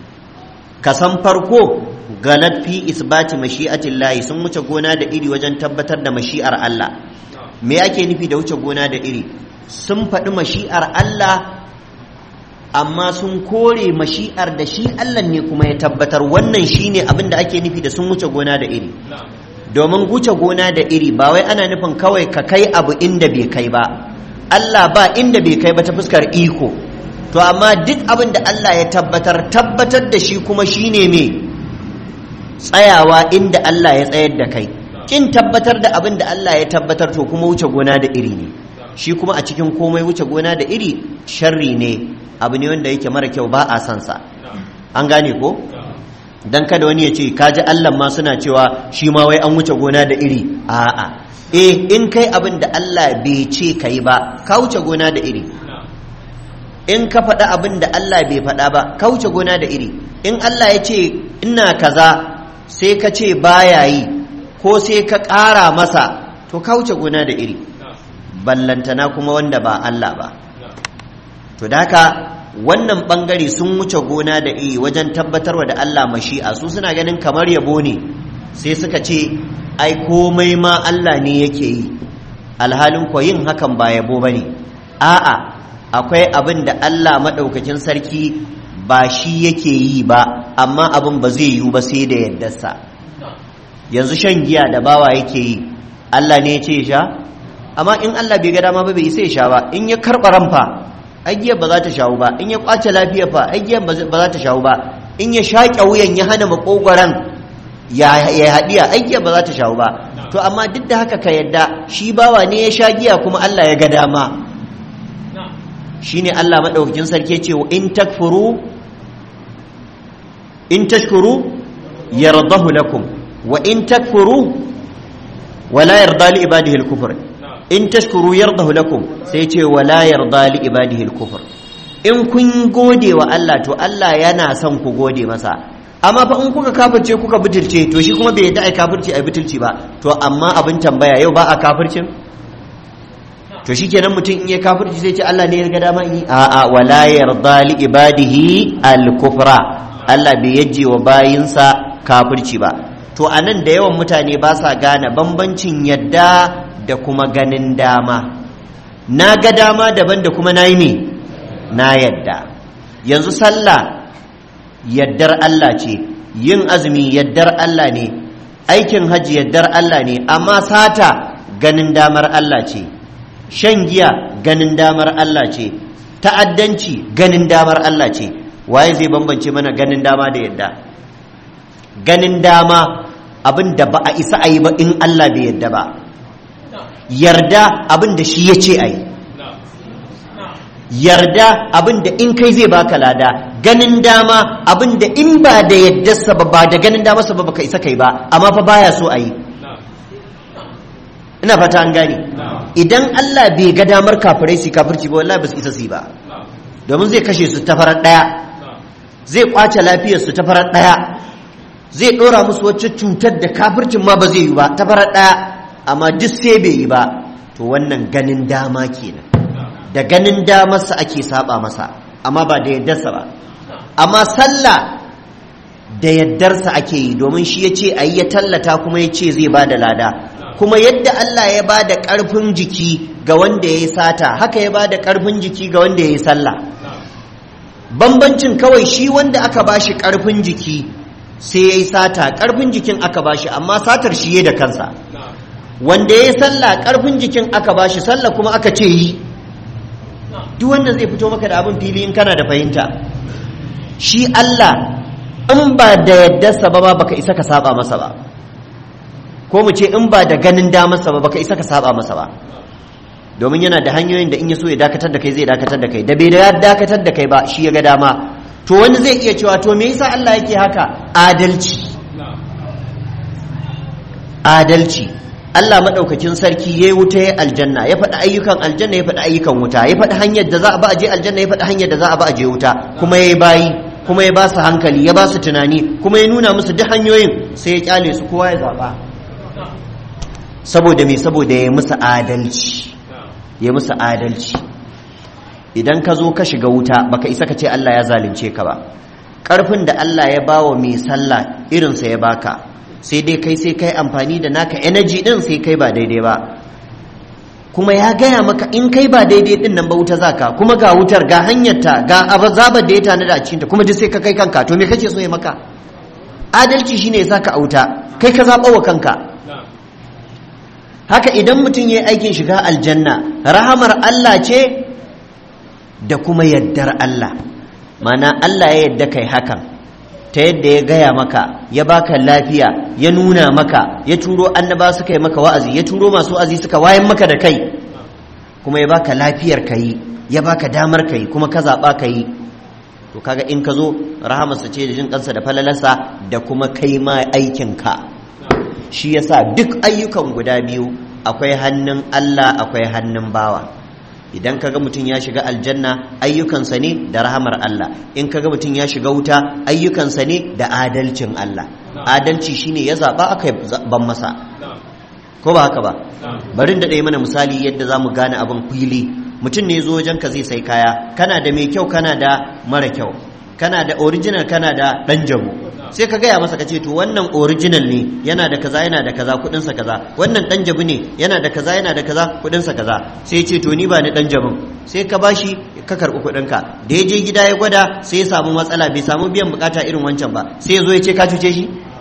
kasan farko galat fi isbati mashi'atillahi sun wuce gona da iri wajen tabbatar da mashi'ar Allah me ake nufi da wuce gona da iri sun faɗi mashi'ar Allah amma sun kore mashi'ar da shi Allah ne kuma ya tabbatar wannan shine abin da ake nufi da sun wuce gona da iri domin wuce gona da iri ba wai ana nufin kawai ka kai abu inda bai kai ba Allah ba inda bai kai ba ta fuskar iko to amma duk abin da Allah ya tabbatar tabbatar da shi kuma shine me tsayawa inda Allah ya tsayar da kai kin tabbatar da abin da Allah ya tabbatar to kuma wuce gona da iri ne shi kuma a cikin komai wuce gona da iri sharri ne abu ne wanda yake mara kyau ba a san sa an gane ko dan kada wani ya ce kaji Allah ma suna cewa shi ma wai an wuce gona da iri a'a eh in kai abin da Allah bai ce kai ba ka wuce gona da iri in ka faɗa abin da Allah bai faɗa ba ka wuce gona da iri in Allah ya ce ina kaza sai ka ce baya yi ko sai ka ƙara masa to ka wuce gona da iri ballantana kuma wanda ba Allah ba to da haka wannan bangare sun wuce gona da iri wajen tabbatarwa da Allah mashi'a su suna ganin kamar yabo ne sai suka ce ai komai ma Allah ne yake yi alhalin ko yin hakan ba yabo bane a'a akwai abin da Allah maɗaukakin sarki ba shi yake yi ba amma abin ba zai yiwu ba sai da yaddarsa yanzu shan giya da bawa yake yi Allah ne ya ce sha amma in Allah bai ga dama ba bai sai sha ba in ya karɓa ranfa agiyar ba za ta shawo ba in ya kwace lafiya fa agiyar ba za ta shawo ba in ya shaƙe wuyan ya hana makogwaran ya haɗiya agiyar ba za ta shawo ba to amma duk da haka ka yadda shi bawa ne ya sha giya kuma Allah ya ga dama shine Allah maɗaukakin sarki ce in takfuru in tashkuru yardahu lakum wa in takfuru wala yarda li ibadihi al-kufr in tashkuru yardahu lakum sai ce wala yarda li ibadihi al-kufr in kun gode wa Allah to Allah yana son ku gode masa amma fa in kuka kafirce kuka butulce to shi kuma bai yadda ai kafirci ai butulci ba to amma abin tambaya yau ba a kafircin to shikenan mutum in ya kafirci sai ce Allah ne ya ga dama yi a a wala yarda li ibadihi al-kufra Allah bai yaje wa bayinsa kafirci ba to anan da yawan mutane ba sa gane bambancin yadda da kuma ganin dama na ga dama daban da kuma nayi me na yadda yanzu sallah yaddar Allah ce yin azumi yaddar Allah ne aikin hajji yaddar Allah ne amma sata ganin damar Allah ce shan giya ganin damar Allah ce ta'addanci ganin damar Allah ce waye zai bambance mana ganin dama da yadda ganin dama abin da ba a isa a yi ba in Allah bai yadda ba yarda abin da shi ya ce a yi yarda abin da in kai zai baka lada ganin dama abin da in ba da yaddarsa ba ba da ganin damarsa ba baka isa kai ba amma fa baya so a yi ina fata an gane idan Allah bai ga damar kafirai su kafirci ba wallahi ba su isa su ba domin zai kashe su ta farar daya zai kwace lafiyar su ta farar daya zai dora musu wacce cutar da kafircin ma ba zai yi ba ta farar daya amma duk sai bai yi ba to wannan ganin dama kenan da ganin damarsa ake saba masa amma ba da yaddarsa ba amma sallah da yaddarsa ake yi domin shi ya ce a yi ya tallata kuma ya ce zai ba da lada kuma yadda Allah ya ba da ƙarfin jiki ga wanda ya yi sata haka ya ba da ƙarfin jiki ga wanda ya yi sallah bambancin kawai shi wanda aka ba shi ƙarfin jiki sai ya yi sata ƙarfin jikin aka ba shi amma satar shi ya da kansa wanda ya yi sallah ƙarfin jikin aka ba shi sallah kuma aka ce yi duk wanda zai fito maka da abin fili in kana da fahimta shi Allah in ba da yaddarsa ba baka isa ka saba masa ba ko mu ce in ba da ganin damarsa ba baka isa ka saba masa ba domin yana da hanyoyin da in ya so ya dakatar da kai zai dakatar da kai da bai da dakatar da kai ba shi ya ga dama to wani zai iya cewa to me yasa Allah yake haka adalci adalci Allah maɗaukakin sarki ya yi wuta ya aljanna ya faɗi ayyukan aljanna ya faɗi ayyukan wuta ya faɗi hanyar da za a ba a je aljanna ya faɗi hanyar da za a ba a je wuta kuma ya yi bayi kuma ya ba su hankali ya ba su tunani kuma ya nuna musu duk hanyoyin sai ya kyale su kowa ya zaɓa saboda me saboda ya musu adalci ya musu adalci idan ka zo ka shiga wuta baka isa ka ce Allah ya zalunce ka ba ƙarfin da Allah ya bawa mai sallah irinsa ya baka sai dai kai sai kai amfani da naka energy din sai kai ba daidai ba kuma ya gaya maka in kai ba daidai din nan ba wuta zaka kuma ga wutar ga hanyarta ga azabar da ya tanada a cikinta kuma duk sai ka kai kanka to me kake so ya maka adalci shine ya saka a wuta kai ka zaɓa wa kanka haka idan mutum ya yi aikin shiga aljanna rahamar Allah ce da kuma yaddar Allah mana Allah ya yadda kai hakan ta yadda ya gaya maka ya baka lafiya ya nuna maka ya turo annaba suka yi maka wa'azi ya turo masu wa'azi suka wayan maka da kai kuma ya baka lafiyar ka yi ya baka damar ka yi kuma ka zaɓa ka yi to kaga in ka zo rahamarsa ce da jin kansa da falalarsa da kuma kai ma aikinka shi yasa duk ayyukan guda biyu akwai hannun Allah akwai hannun bawa idan kaga mutum ya shiga aljanna ayyukansa ne da rahamar Allah in kaga mutum ya shiga wuta ayyukansa ne da adalcin Allah adalci shine ya zaba aka ban masa ko ba haka ba barin da ɗaya mana misali yadda za mu gane abin fili mutum ne zo wajen ka zai sai kaya kana da mai kyau kana da mara kyau kana da original kana da ɗan jabu sai ka gaya masa ka ce to wannan original ne yana da kaza yana da kaza kudinsa kaza wannan dan jabu ne yana da kaza yana da kaza kudinsa kaza sai ce to ni ba ni dan jabun sai ka bashi ka karbi kudin ka da ya je gida ya gwada sai ya samu matsala bai samu biyan bukata irin wancan ba sai ya zo ya ce ka cuce shi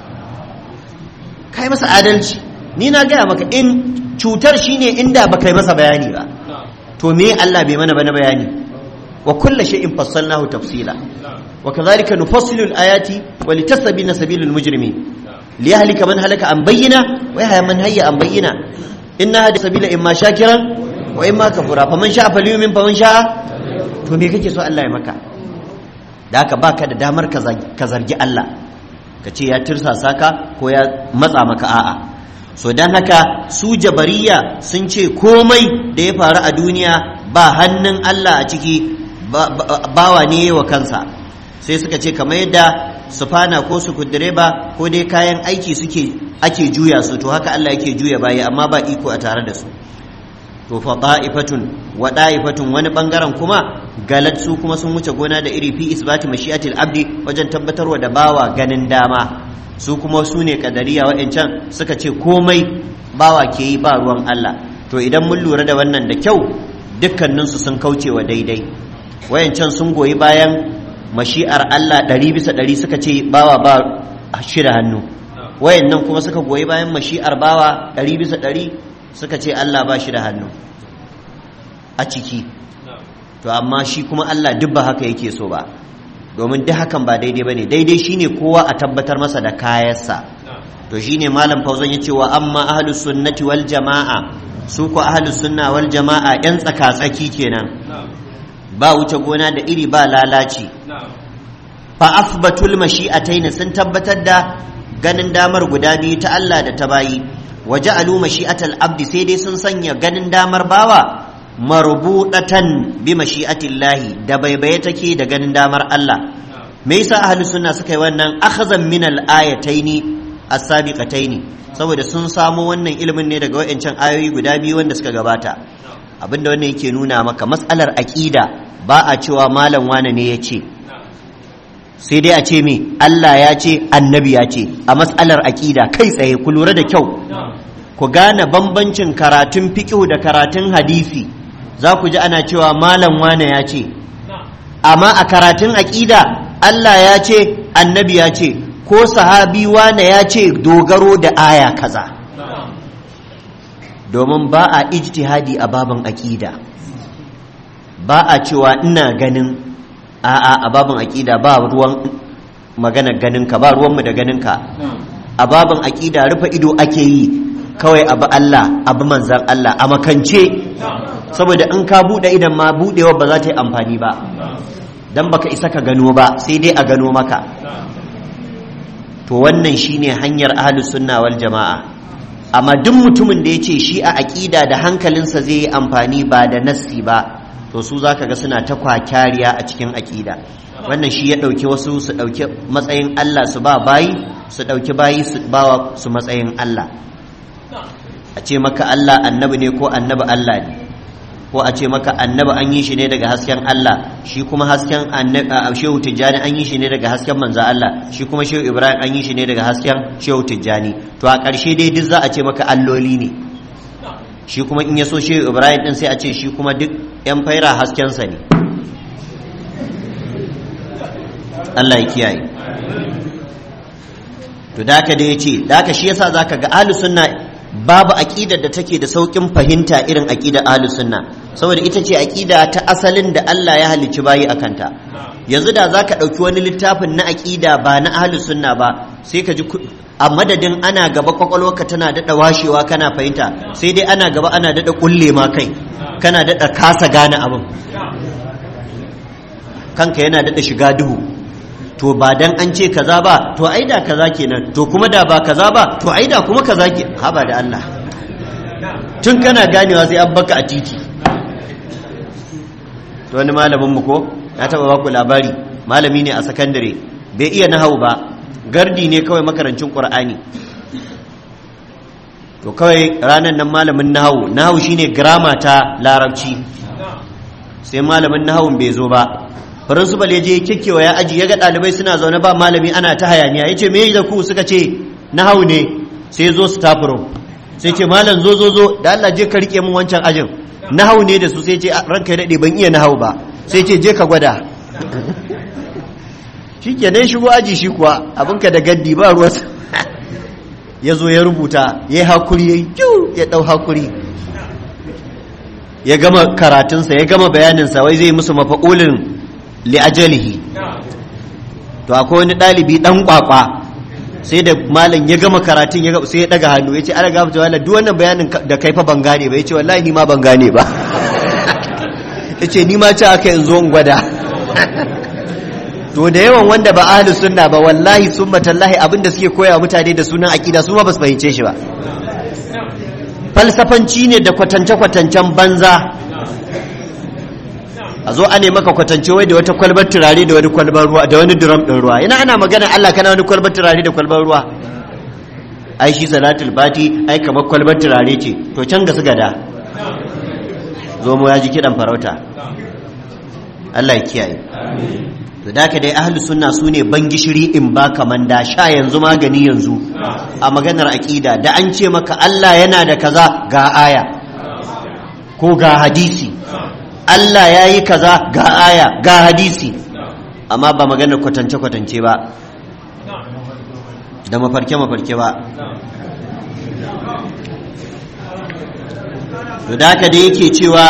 kai masa adalci ni na gaya maka in cutar shine inda ba kai masa bayani ba to me Allah bai mana bana bayani wa kullu shay'in fassalnahu tafsila وكذلك نفصل الآيات ولتستبين سبيل المجرمين ليهلك من هلك عن بينة ويحيى من هيا عن بينة إن هذا سبيل إما شاكرا وإما كفورا فمن شاء فليؤمن فمن شاء to me kake so Allah ya maka da haka baka da damar ka zargi Allah ka ce ya tirsasa ka ko ya matsa maka a'a so dan haka su jabariya sun ce komai da ya faru a duniya ba hannun Allah a ciki bawa ne wa kansa sai suka ce kamar yadda sufana ko su direba ko dai kayan aiki suke ake juya su to haka Allah yake juya baya amma ba iko a tare da su to fa ta'ifatun wa da'ifatun wani bangaren kuma galat su kuma sun wuce gona da iri fi isbati mashi'atil abdi wajen tabbatarwa da bawa ganin dama su kuma su ne kadariya wa'ancan suka ce komai bawa ke yi ba ruwan Allah to idan mun lura da wannan da kyau dukkaninsu sun kauce wa daidai wayancan sun goyi bayan mashi'ar Allah ɗari bisa ɗari suka ce bawa ba shi da hannu wayan nan kuma suka goyi bayan mashi'ar bawa ɗari bisa ɗari suka ce Allah ba shi da hannu a ciki to amma shi kuma Allah duk ba haka yake so ba domin duk hakan ba daidai ba ne daidai shine kowa a tabbatar masa da kayansa to shine malam fauzan ya ce wa amma ahlus sunnati wal jama'a su ko ahlus sunna wal jama'a yan tsaka-tsaki kenan ba wuce gona da iri ba lalaci fa asbatul mashi'atayn sun tabbatar da ganin damar guda biyu ta Allah da ta bayi waja'alu mashi'atal abdi sai dai sun sanya ganin damar bawa marbudatan bi mashi'atillahi da baibaye take da ganin damar Allah me yasa ahlus sunna suka yi wannan akhazan min al ayataini as-sabiqataini saboda sun samo wannan ilimin ne daga wayancan ayoyi guda biyu wanda suka gabata abinda wannan yake nuna maka matsalar aqida ba a cewa malam wane ne ya ce sai dai a ce me Allah ya ce annabi ya ce a matsalar aqida kai tsaye ku lura da kyau ku gane bambancin karatun fiqh da karatun hadisi za ku ji ana cewa malam wane ya ce amma a karatun aqida Allah ya ce annabi ya ce ko sahabi wane ya ce dogaro da aya kaza domin ba a ijtihadi a babin aƙida ba a cewa ina ganin a'a a babin aƙida ba ruwan magana ganinka ba ruwanmu da ganinka a babin aƙida rufe ido ake yi kawai abu Allah abu manzan Allah a makance saboda in ka buɗe idan ma buɗewa ba za ta yi amfani ba don baka isa ka gano ba sai dai a gano maka to wannan shine hanyar ahlus sunna wal jama'a amma duk mutumin da ya ce shi a aƙida da hankalinsa zai yi amfani ba da nassi ba to su za ka ga suna ta kwakyariya a cikin aƙida wannan shi ya ɗauki wasu su ɗauki matsayin Allah su ba bayi su ɗauki bayi su bawa su matsayin Allah a ce maka Allah annabi ne ko annabi Allah ne ko a ce maka annabi an yi shi ne daga hasken Allah shi kuma hasken shehu tijjani an yi shi ne daga hasken manzo Allah shi kuma shehu ibrahim an yi shi ne daga hasken shehu tijjani to a ƙarshe dai duk za a ce maka alloli ne shi kuma in ya so shehu ibrahim din sai a ce shi kuma duk yan faira haskensa ne Allah ya kiyaye to da haka da ya ce da haka shi yasa zaka ga ahlus sunna babu aqidar da take da saukin fahimta irin aqidar ahlus sunna saboda ita ce aqida ta asalin da Allah ya halicci bayi akan ta yanzu da zaka dauki wani littafin na aqida ba na ahlus sunna ba sai ka ji a madadin ana gaba kwakwalwarka tana daɗa washewa kana fahimta sai dai ana gaba ana daɗa kulle ma kai kana daɗa kasa gane abin kanka yana daɗa shiga duhu to ba dan an ce kaza ba to ai da kaza kenan to kuma da ba kaza ba to ai da kuma kaza ke haba da Allah tun kana ganewa sai an baka a titi to wani malamin mu ko na taba baku labari malami ne a sakandare bai iya nahau ba gardi ne kawai makarancin qur'ani to kawai ranar nan malamin nahawu nahawu shine grama ta larabci sai malamin nahawun bai zo ba principal ya je kikkewa ya aji ya ga ɗalibai suna zaune ba malami ana ta hayaniya ya ce me da ku suka ce nahawu ne sai zo staff room sai ce malam zo zo zo da Allah je ka rike min wancan ajin nahawu ne da su sai ce ranka ya daɗe ban iya nahawu ba sai ce je ka gwada shi kenan shigo aji shi kuwa abinka da gaddi ba ruwa ya zo ya rubuta ya yi hakuri ya yi ya ɗau hakuri ya gama karatunsa ya gama bayaninsa wai zai musu mafa'ulin li'ajalihi to akwai wani ɗalibi ɗan ƙwaƙwa sai da malam ya gama karatun ya sai ya ɗaga hannu ya ce ana gama wala duk wannan bayanin da kai fa ban gane ba ya ce wallahi ni ma ban gane ba ya ce ni ma ce aka in zo in gwada to da yawan wanda ba ahli sunna ba wallahi summa tallahi abinda suke koya mutane da sunan aqida su ma ba su fahimce shi ba falsafanci ne da kwatance kwatancen banza a zo ane maka kwatance wai da wata kwalbar turare da wani kwalbar ruwa da wani drum din ruwa ina ana magana Allah kana wani kwalbar turare da kwalbar ruwa ai shi salatul bati ai kamar kwalbar turare ce to can ga su gada zo mu ya ji kidan farauta Allah ya kiyaye to da ka dai ahlus sunna sune ban gishiri in ba kaman da sha yanzu magani yanzu a maganar aqida da an ce maka Allah yana da kaza ga aya ko ga hadisi Allah ya yi kaza ga aya ga hadisi amma ba maganar kwatance kwatance ba da mafarke mafarke ba to da ka da yake cewa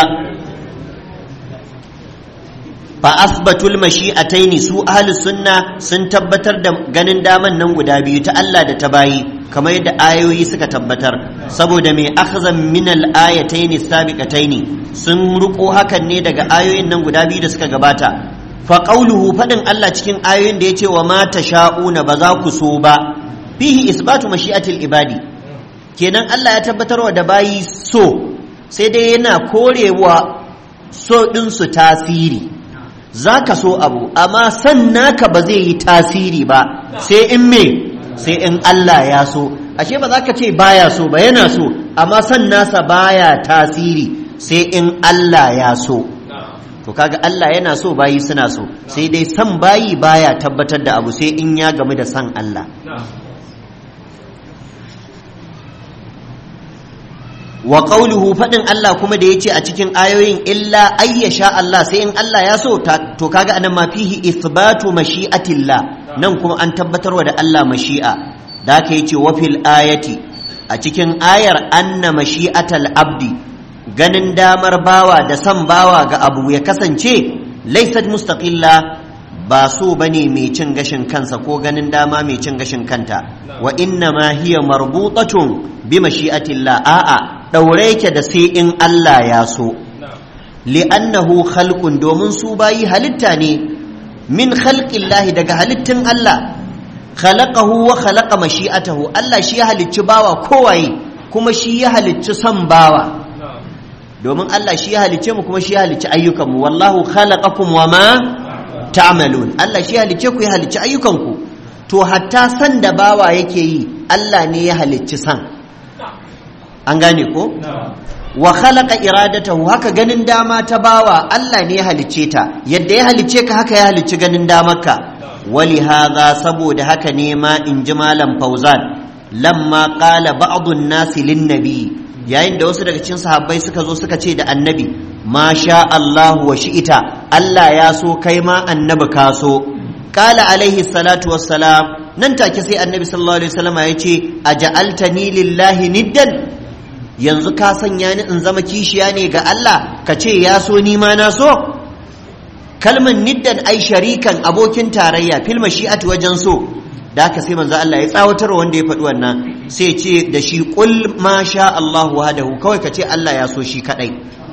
fa asbatul mashi'ataini su ahlus sunna sun tabbatar da ganin daman nan guda biyu ta Allah da ta bayi kamar yadda ayoyi suka tabbatar saboda mai akhzan min al ayataini sabiqataini sun ruko hakan ne daga ayoyin nan guda biyu da suka gabata fa qawluhu fadin Allah cikin ayoyin da yace wa ma tasha'una ba za ku so ba fihi isbatu mashi'atil ibadi kenan Allah ya tabbatarwa da bayi so sai dai yana korewa so ɗinsu tasiri za ka so abu amma san naka ba zai yi tasiri ba sai in me sai in Allah ya so ashe ba za ka ce baya so ba yana so amma san nasa baya tasiri sai in Allah ya so to kaga Allah yana so bayi suna so sai dai san bayi baya tabbatar da abu sai in ya gamu da san Allah wa qawluhu fadin Allah kuma da yace a cikin ayoyin illa ayyasha Allah sai in Allah ya so to kaga anan ma fihi ithbatu mashi'atillah nan kuma an tabbatarwa da Allah mashi'a da ka yace wa fil ayati a cikin ayar anna mashi'atal abdi ganin damar bawa da san bawa ga abu ya kasance laysat mustaqilla ba so bane mai cin gashin kansa ko ganin dama mai cin gashin kanta wa inna ma hiya marbutatun bi mashi'atillah a'a daure yake da sai in Allah ya so li'annahu khalqun domin su bayi halitta ne min khalqillahi daga halittin Allah khalaqahu wa khalaqa mashi'atahu Allah shi ya halicci bawa kowaye kuma shi ya halicci son bawa domin Allah shi ya halicce mu kuma shi ya halicci ayyukanmu wallahu khalaqakum wa ma ta'malun Allah shi ya halicce ku ya halicci ayyukanku to hatta san da bawa yake yi Allah ne ya halicci san an gane ko wa khalaqa iradatahu haka ganin dama ta bawa Allah ne ya halicce ta yadda ya halicce ka haka ya halicci ganin damarka wali hadha saboda haka ne ma in ji malam fauzan lamma qala ba'd an-nasi lin nabi yayin da wasu daga cikin sahabbai suka zo suka ce da annabi ma sha Allahu wa shi'ita Allah ya so kai ma annabi ka so qala alaihi salatu wassalam nan take sai annabi sallallahu alaihi wasallam ya ce aja'altani lillahi niddan yanzu ka sanya ni in zama kishiya ne ga Allah ka ce ya so ni ma na so kalmar niddan ai sharikan abokin tarayya fil mashi'ati wajen so da haka sai manzo Allah ya tsawatar wanda ya faɗi wannan sai ce da shi qul ma sha Allah wahdahu kawai ka ce Allah ya so shi kadai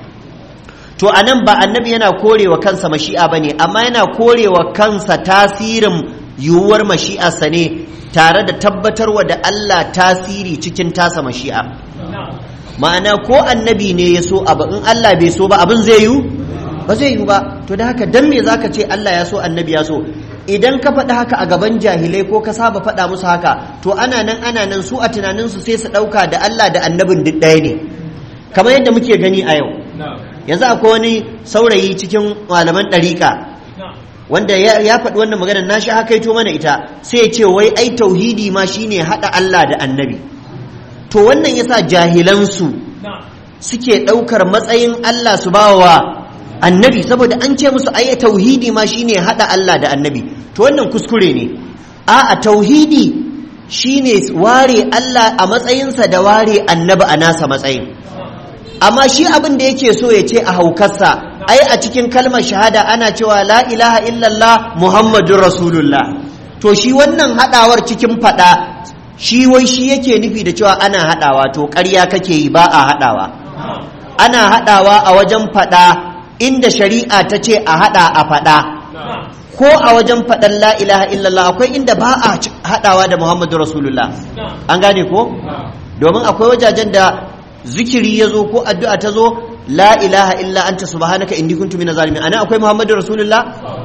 to anan ba annabi yana korewa kansa mashi'a bane amma yana korewa kansa tasirin yiwuwar mashi'arsa ne tare da tabbatarwa da Allah tasiri cikin tasa mashi'a ma'ana ko annabi ne ya so abu in Allah bai so ba abin zai yiwu ba zai yiwu ba to da haka dan me zaka ce Allah ya so annabi ya so idan ka faɗi haka a gaban jahilai ko ka saba faɗa musu haka to ana nan ana nan su a tunaninsu sai su ɗauka da Allah da annabin duk ɗaya ne kamar yadda muke gani a yau yanzu akwai wani saurayi cikin malaman ɗariƙa wanda ya faɗi wannan maganar na shi haka mana ita sai ya ce wai ai tauhidi ma shine haɗa Allah da annabi to wannan yasa jahilansu suke ɗaukar matsayin Allah su bawa annabi saboda an ce musu ai tauhidi ma shine hada Allah da annabi to wannan kuskure ne a a tauhidi shine ware Allah a matsayinsa da ware annabi a nasa matsayin amma shi abin da yake so ya ce a haukarsa ai a cikin kalmar shahada ana cewa la ilaha illallah muhammadun rasulullah to shi wannan hadawar cikin fada shi wai shi yake nufi da cewa ana hadawa to ƙarya kake yi ba a hadawa ana hadawa a wajen fada inda shari'a ta ce a hada a fada ko a wajen fadan la ilaha illallah akwai inda ba a hadawa da muhammadu rasulullah an gane ko domin akwai wajajen da zikiri ya zo ko addu'a ta zo la ilaha illa anta subhanaka inni kuntu minaz zalimin ana akwai muhammadu rasulullah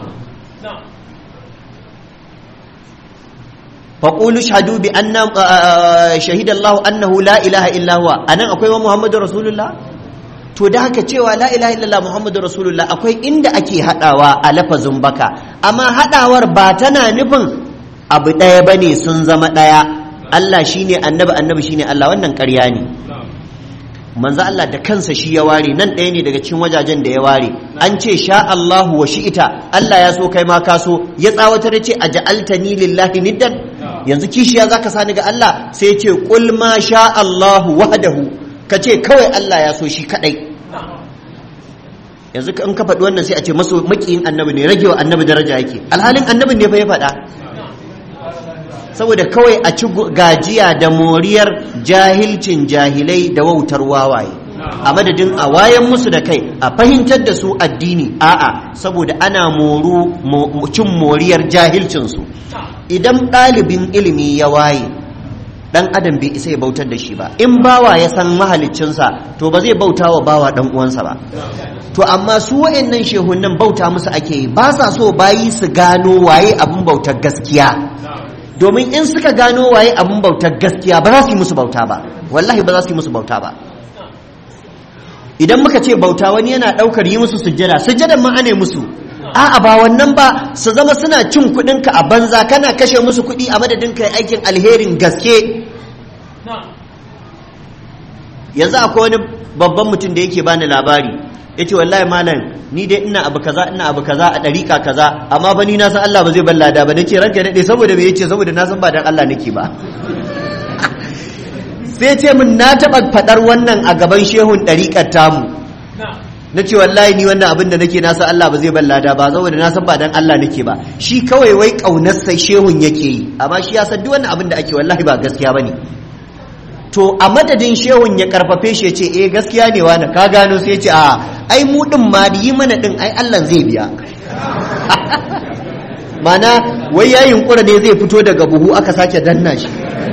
فقولوا اشهدوا بأن شهد الله أنه لا إله إلا هو أنا أقول محمد رسول الله to da haka cewa la ilaha illallah muhammadu rasulullah akwai inda ake hadawa a lafazin baka amma hadawar ba tana nufin abu ɗaya bane sun zama ɗaya Allah shine annabi annabi shine Allah wannan ƙarya ne manzo Allah da kansa shi ya ware nan ɗaya ne daga cikin wajajen da ya ware an ce sha Allahu wa shi'ita Allah ya so kai ma ka so ya tsawatar ya ce aj'altani lillahi niddan yanzu kishiya zaka sani ga Allah sai ya ce qul ma sha Allahu wahdahu ka ce kawai Allah ya so shi kadai yanzu in ka faɗi wannan sai a ce maso makiyin annabi ne ragewa annabi daraja yake alhalin annabin ne fa ya faɗa saboda kawai a ci gajiya da moriyar jahilcin jahilai da wautar wawaye a madadin a wayan musu da kai a fahimtar da su addini a'a saboda ana moru cin moriyar jahilcinsu idan ɗalibin ilimi ya waye dan adam bai isa ya bautar da shi ba in bawa ya san mahaliccinsa to ba zai bauta wa bawa dan uwansa ba to amma su wayannan shehunan bauta musu ake yi ba sa so bayi su gano waye abin bautar gaskiya domin in suka gano waye abin bautar gaskiya ba za su yi musu bauta ba wallahi ba za su yi musu bauta ba idan muka ce bauta wani yana daukar yi musu sujjada sujjadan ma ane musu a'a ba wannan ba su zama suna cin kuɗinka a banza kana kashe musu kuɗi a madadin kai aikin alherin gaske yanzu akwai wani babban mutum da yake bani labari ya ce wallahi malam ni dai ina abu kaza ina abu kaza a ɗariƙa kaza amma ba ni na san Allah ba zai ban lada ba na ce ranka daɗe saboda me yace saboda na san ba dan Allah nake ba sai ce min na taɓa faɗar wannan a gaban shehun ɗariƙar tamu na ce wallahi ni wannan abin da nake nasa Allah ba zai ban lada ba saboda na san ba dan Allah nake ba shi kawai wai kaunar sai shehun yake yi amma shi ya san duk wannan abin da ake wallahi ba gaskiya bane to a madadin shehun ya karfafe shi ya ce eh gaskiya ne wani ka gano sai ya ce a ai mu din ma yi mana din ai Allah zai biya mana wai ya yunkura ne zai fito daga buhu aka sake danna shi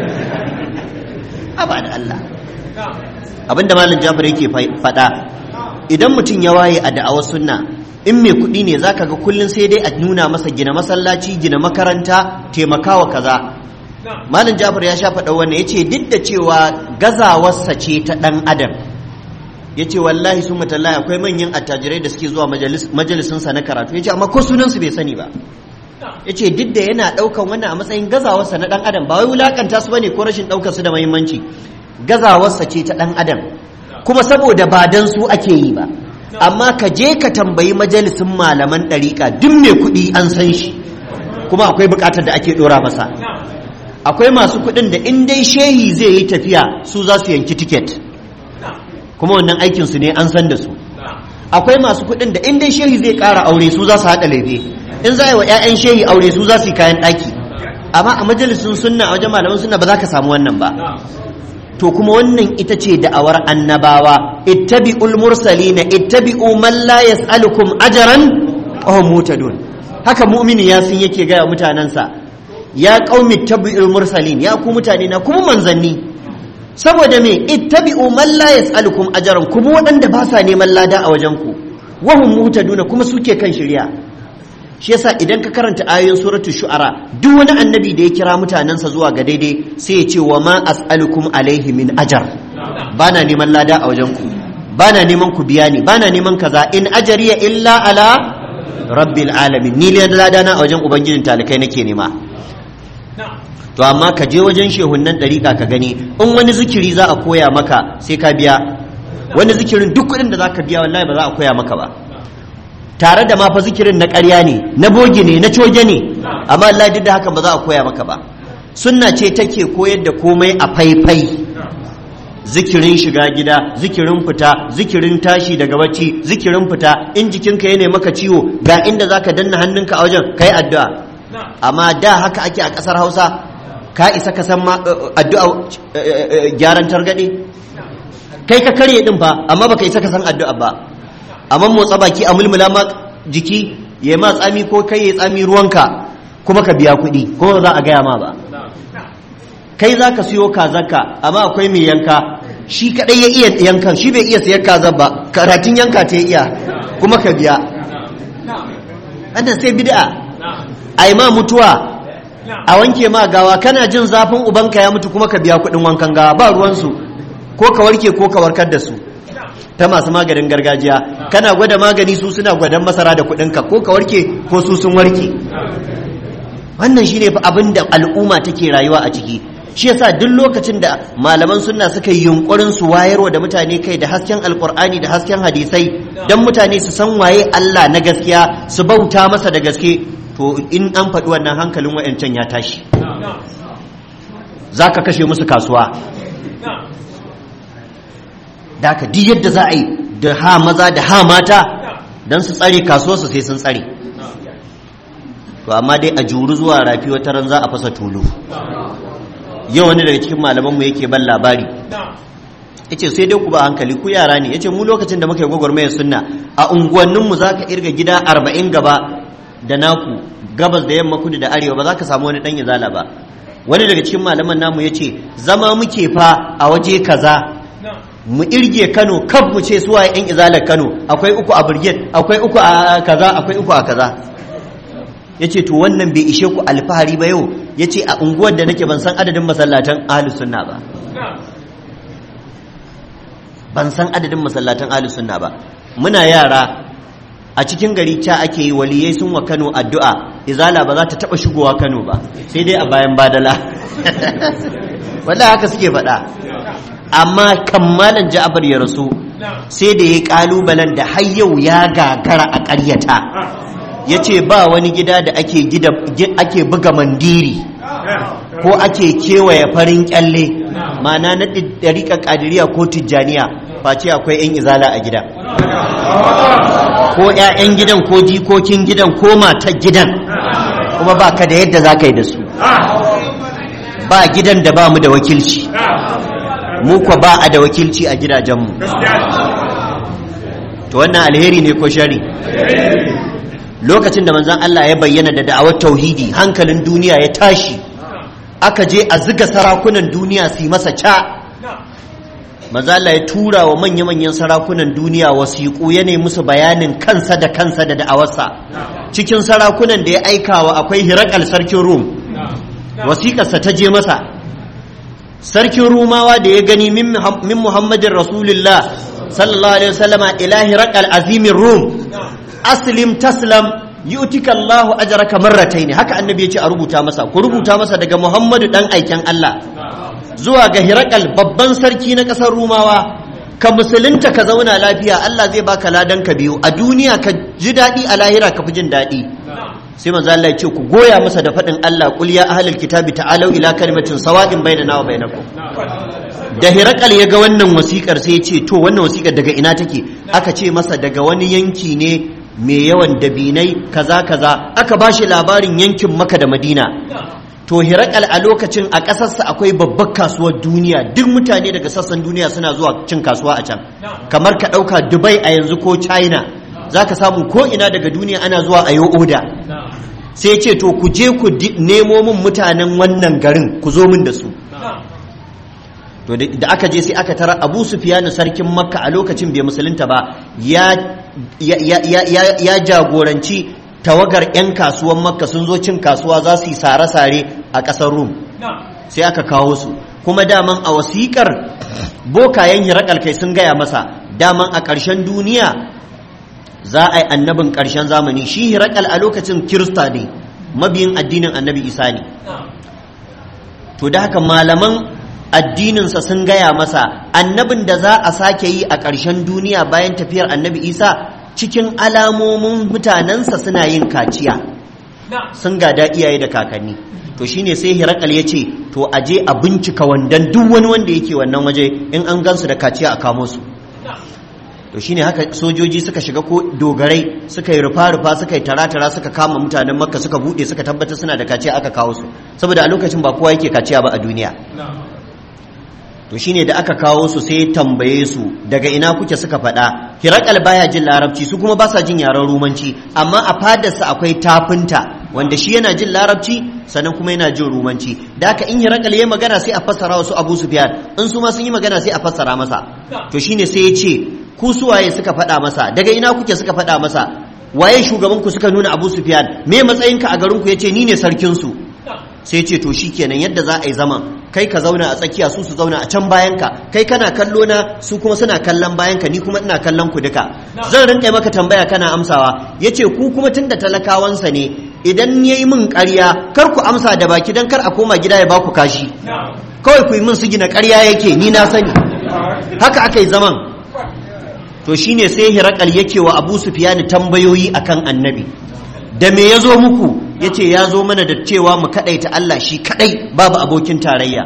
aba da Allah abinda malam Jafar yake faɗa idan mutum ya waye a da'awar sunna in mai kuɗi ne zaka ga kullun sai dai a nuna masa gina masallaci gina makaranta taimakawa kaza malam jafar ya sha faɗa wannan ya ce duk da cewa gazawarsa ce ta ɗan adam ya ce wallahi sun matallahi akwai manyan attajirai da suke zuwa majalisinsa na karatu ya ce amma ko sunansu bai sani ba ya ce duk da yana ɗaukan wannan a matsayin gazawarsa na ɗan adam ba wai wulakanta su bane ko rashin ɗaukar su da muhimmanci gazawarsa ce ta ɗan adam kuma saboda ba dan su ake yi ba amma ka je ka tambayi majalisin malaman ɗariƙa duk mai kuɗi an san shi kuma akwai buƙatar da ake ɗora masa akwai masu kuɗin da in dai shehi zai yi tafiya su za su yanki tiket kuma wannan aikinsu ne an san da su akwai masu kuɗin da in dai shehi zai ƙara aure su za su haɗa laife in za a yi wa 'ya'yan shehi aure su za su yi kayan ɗaki amma a majalisun sunna a wajen malaman sunna ba za ka samu wannan ba to kuma wannan ita ce da'awar annabawa ittabi'ul mursalina ittabi'u man la yas'alukum ajran wa hum mutadun haka mu'mini ya sun yake ga mutanansa ya qaumi ittabi'ul mursalin ya ku mutane na kuma manzanni saboda me ittabi'u man la yas'alukum ajran kuma waɗanda ba sa neman lada a wajen ku wa hum mutadun kuma suke kan shari'a shi yasa idan ka karanta ayoyin suratu shu'ara duk wani annabi da ya kira mutanensa zuwa ga daidai sai ya ce wa ma as'alukum alaihi min ajar bana neman lada a wajen ku bana neman ku biya ni bana neman kaza in ajariya illa ala rabbil alamin ni lada na a wajen ubangijin talikai nake nema to amma ka je wajen shehunnan dariƙa ka gani in wani zikiri za a koya maka sai ka biya wani zikirin duk kuɗin da za ka biya wallahi ba za a koya maka ba tare da mafa zikirin na ƙarya ne na bogi ne na coge ne amma Allah duk da haka ba za a koya maka ba sunna ce take koyar da komai a faifai zikirin shiga gida zikirin fita zikirin tashi daga bacci zikirin fita in jikinka ya maka ciwo ga inda zaka danna hannunka a wajen kai addu'a amma da haka ake a ƙasar Hausa ka isa ka san addu'a gyaran targaɗe kai ka karye din fa amma baka isa ka san addu'a ba amma motsa baki a mulmula ma jiki ya ma tsami ko kai ya tsami ruwanka kuma ka biya kuɗi ko za a gaya ma ba kai za ka siyo kazaka amma akwai mai yanka shi kaɗai ya iya yankan shi bai iya sayar kaza ba karatun yanka ta iya kuma ka biya wannan sai bid'a a ma mutuwa a wanke ma gawa kana jin zafin ubanka ya mutu kuma ka biya kuɗin wankan gawa ba ruwansu ko ka warke ko ka warkar da su ta masu maganin gargajiya kana gwada magani su suna gwadon masara da kudinka ko ka warke ko su sun warke wannan shine fa abin da al'umma take rayuwa a ciki shi yasa duk lokacin da malaman sunna suka yi yunkurin su wayarwa da mutane kai da hasken alkur'ani da hasken hadisai don mutane su san waye Allah na gaskiya su bauta masa da gaske to in an faɗi wannan hankalin wayancan ya tashi za ka kashe musu kasuwa da ka di yadda za a yi da ha maza da ha mata don su tsare kasuwarsu sai sun tsare to amma dai a juru zuwa rafi wata ran za a fasa tulu yau wani daga cikin malamanmu yake ban labari ya ce sai dai ku ba hankali ku yara ne ya ce mu lokacin da muka yi gwagwarmayar sunna a unguwanninmu za ka irga gida arba'in gaba da naku gabas da yamma kudu da arewa ba za ka samu wani ɗan izala ba wani daga cikin malaman namu ya ce zama muke fa a waje kaza mu irge kano kaf mu ce suwaye yan izalar kano akwai uku a brigade akwai uku a kaza akwai uku a kaza ya ce to wannan bai ishe ku alfahari ba yau ya ce a unguwar da nake ban san adadin masallatan ahalus sunna ba ban san adadin masallatan ahalus sunna ba muna yara a cikin gari ca ake yi waliyai sun wa kano addu'a izala ba za ta taba shigowa kano ba sai dai a bayan badala wallahi haka suke faɗa amma kammalan ja'abar ya rasu sai da ya kalubalen da har yau ya gagara a ƙaryata ya ce ba wani gida da ake ake buga mandiri ko ake kewaye farin kyalle mana na ɗariƙa ƙadiriya ko tijjaniya face akwai 'yan izala a gida ko 'ya'yan gidan ko jikokin gidan ko matar gidan kuma ba ka da yadda za ka yi da su ba gidan da ba mu da wakilci mu kwa ba a da wakilci a gidajenmu to wannan alheri ne ko shari lokacin da manzan Allah ya bayyana da da'awar tauhidi hankalin duniya ya tashi aka je a ziga sarakunan duniya su yi masa ca manzan Allah ya tura wa manya-manyan sarakunan duniya wasiƙu ya nemi musu bayanin kansa da kansa da da'awarsa cikin sarakunan da ya aikawa akwai hirakal sarkin rum wasiƙarsa ta je masa sarkin rumawa da ya gani min muhammadin rasulullah sallallahu alaihi wasallama ilahi raqal azimin rum aslim taslam yu'tika Allahu ajraka marratayn haka annabi yace a rubuta masa ku rubuta masa daga Muhammadu dan aiken Allah zuwa ga Hirakal babban sarki na kasar Rumawa ka musulunta ka zauna lafiya Allah zai baka ladan ka biyu a duniya ka ji daɗi a lahira ka fi jin daɗi sai manzo Allah ya ce ku goya masa da faɗin Allah qul ya ahlul kitabi ta'alu ila kalimatin sawa'in bainana wa bainakum da hirakal ya ga wannan wasikar sai ya ce to wannan wasikar daga ina take aka ce masa daga wani yanki ne mai yawan dabinai kaza kaza aka bashi labarin yankin maka da madina to hirakal a lokacin a ƙasarsa akwai babbar kasuwar duniya duk mutane daga sassan duniya suna zuwa cin kasuwa a can kamar ka ɗauka dubai a yanzu ko china za ka samu ko ina daga duniya ana zuwa a yi oda sai ce to ku je ku nemo min mutanen wannan garin ku zo min da su to da aka je sai aka tara abu sufiyanu sarkin makka a lokacin bai musulunta ba ya jagoranci tawagar 'yan kasuwan makka sun zo cin kasuwa za su yi sare-sare a ƙasar rum sai aka kawo su kuma daman a wasiƙar bokayen hirakal kai sun gaya masa daman a ƙarshen duniya za a yi annabin ƙarshen zamani shi hirakal a lokacin kirista ne mabiyin addinin annabi isa ne to da haka malaman addininsa sun gaya masa annabin da za a sake yi a ƙarshen duniya bayan tafiyar annabi isa cikin alamomin mutanensa suna yin kaciya sun gada iyaye da kakanni to shine sai hirakal ya ce to a je a bincika wandan duk wani wanda yake wannan waje in an gansu da kaciya a kamo su to shine haka sojoji suka shiga ko dogarai suka yi rufa-rufa suka yi tara-tara suka kama mutanen makka suka buɗe suka tabbatar suna da kaciya aka kawo su saboda a lokacin ba kowa yake kaciya ba a duniya to shine da aka kawo su sai tambaye su daga ina kuke suka faɗa hirakal baya jin larabci su kuma ba sa jin yaren rumanci amma a fadarsa akwai tafinta wanda shi yana jin larabci sannan kuma yana jin rumanci da haka in hirakal ya magana sai a fassara wasu abu sufyan in su ma sun yi magana sai a fassara masa to shine sai ya ce ku suwaye suka faɗa masa daga ina kuke suka faɗa masa waye shugaban ku suka nuna abu sufyan me matsayinka a garin ku yace ni ne sarkin su sai ce to shikenan yadda za a yi zaman kai ka zauna a tsakiya su su zauna a can bayan ka kai kana kallo na su kuma suna kallon bayan ka ni kuma ina kallon ku duka zan rinka maka tambaya kana amsawa yace ku kuma tunda talakawansa ne idan yayi min ƙarya kar ku amsa da baki dan kar a koma gida ya baku kashi kawai ku yi min su gina ƙarya yake ni na sani haka aka yi zaman to shine sai hirakal yake wa abu sufiyani tambayoyi akan annabi da me ya zo muku ya ce ya zo mana da cewa mu kaɗaita Allah shi kaɗai babu abokin tarayya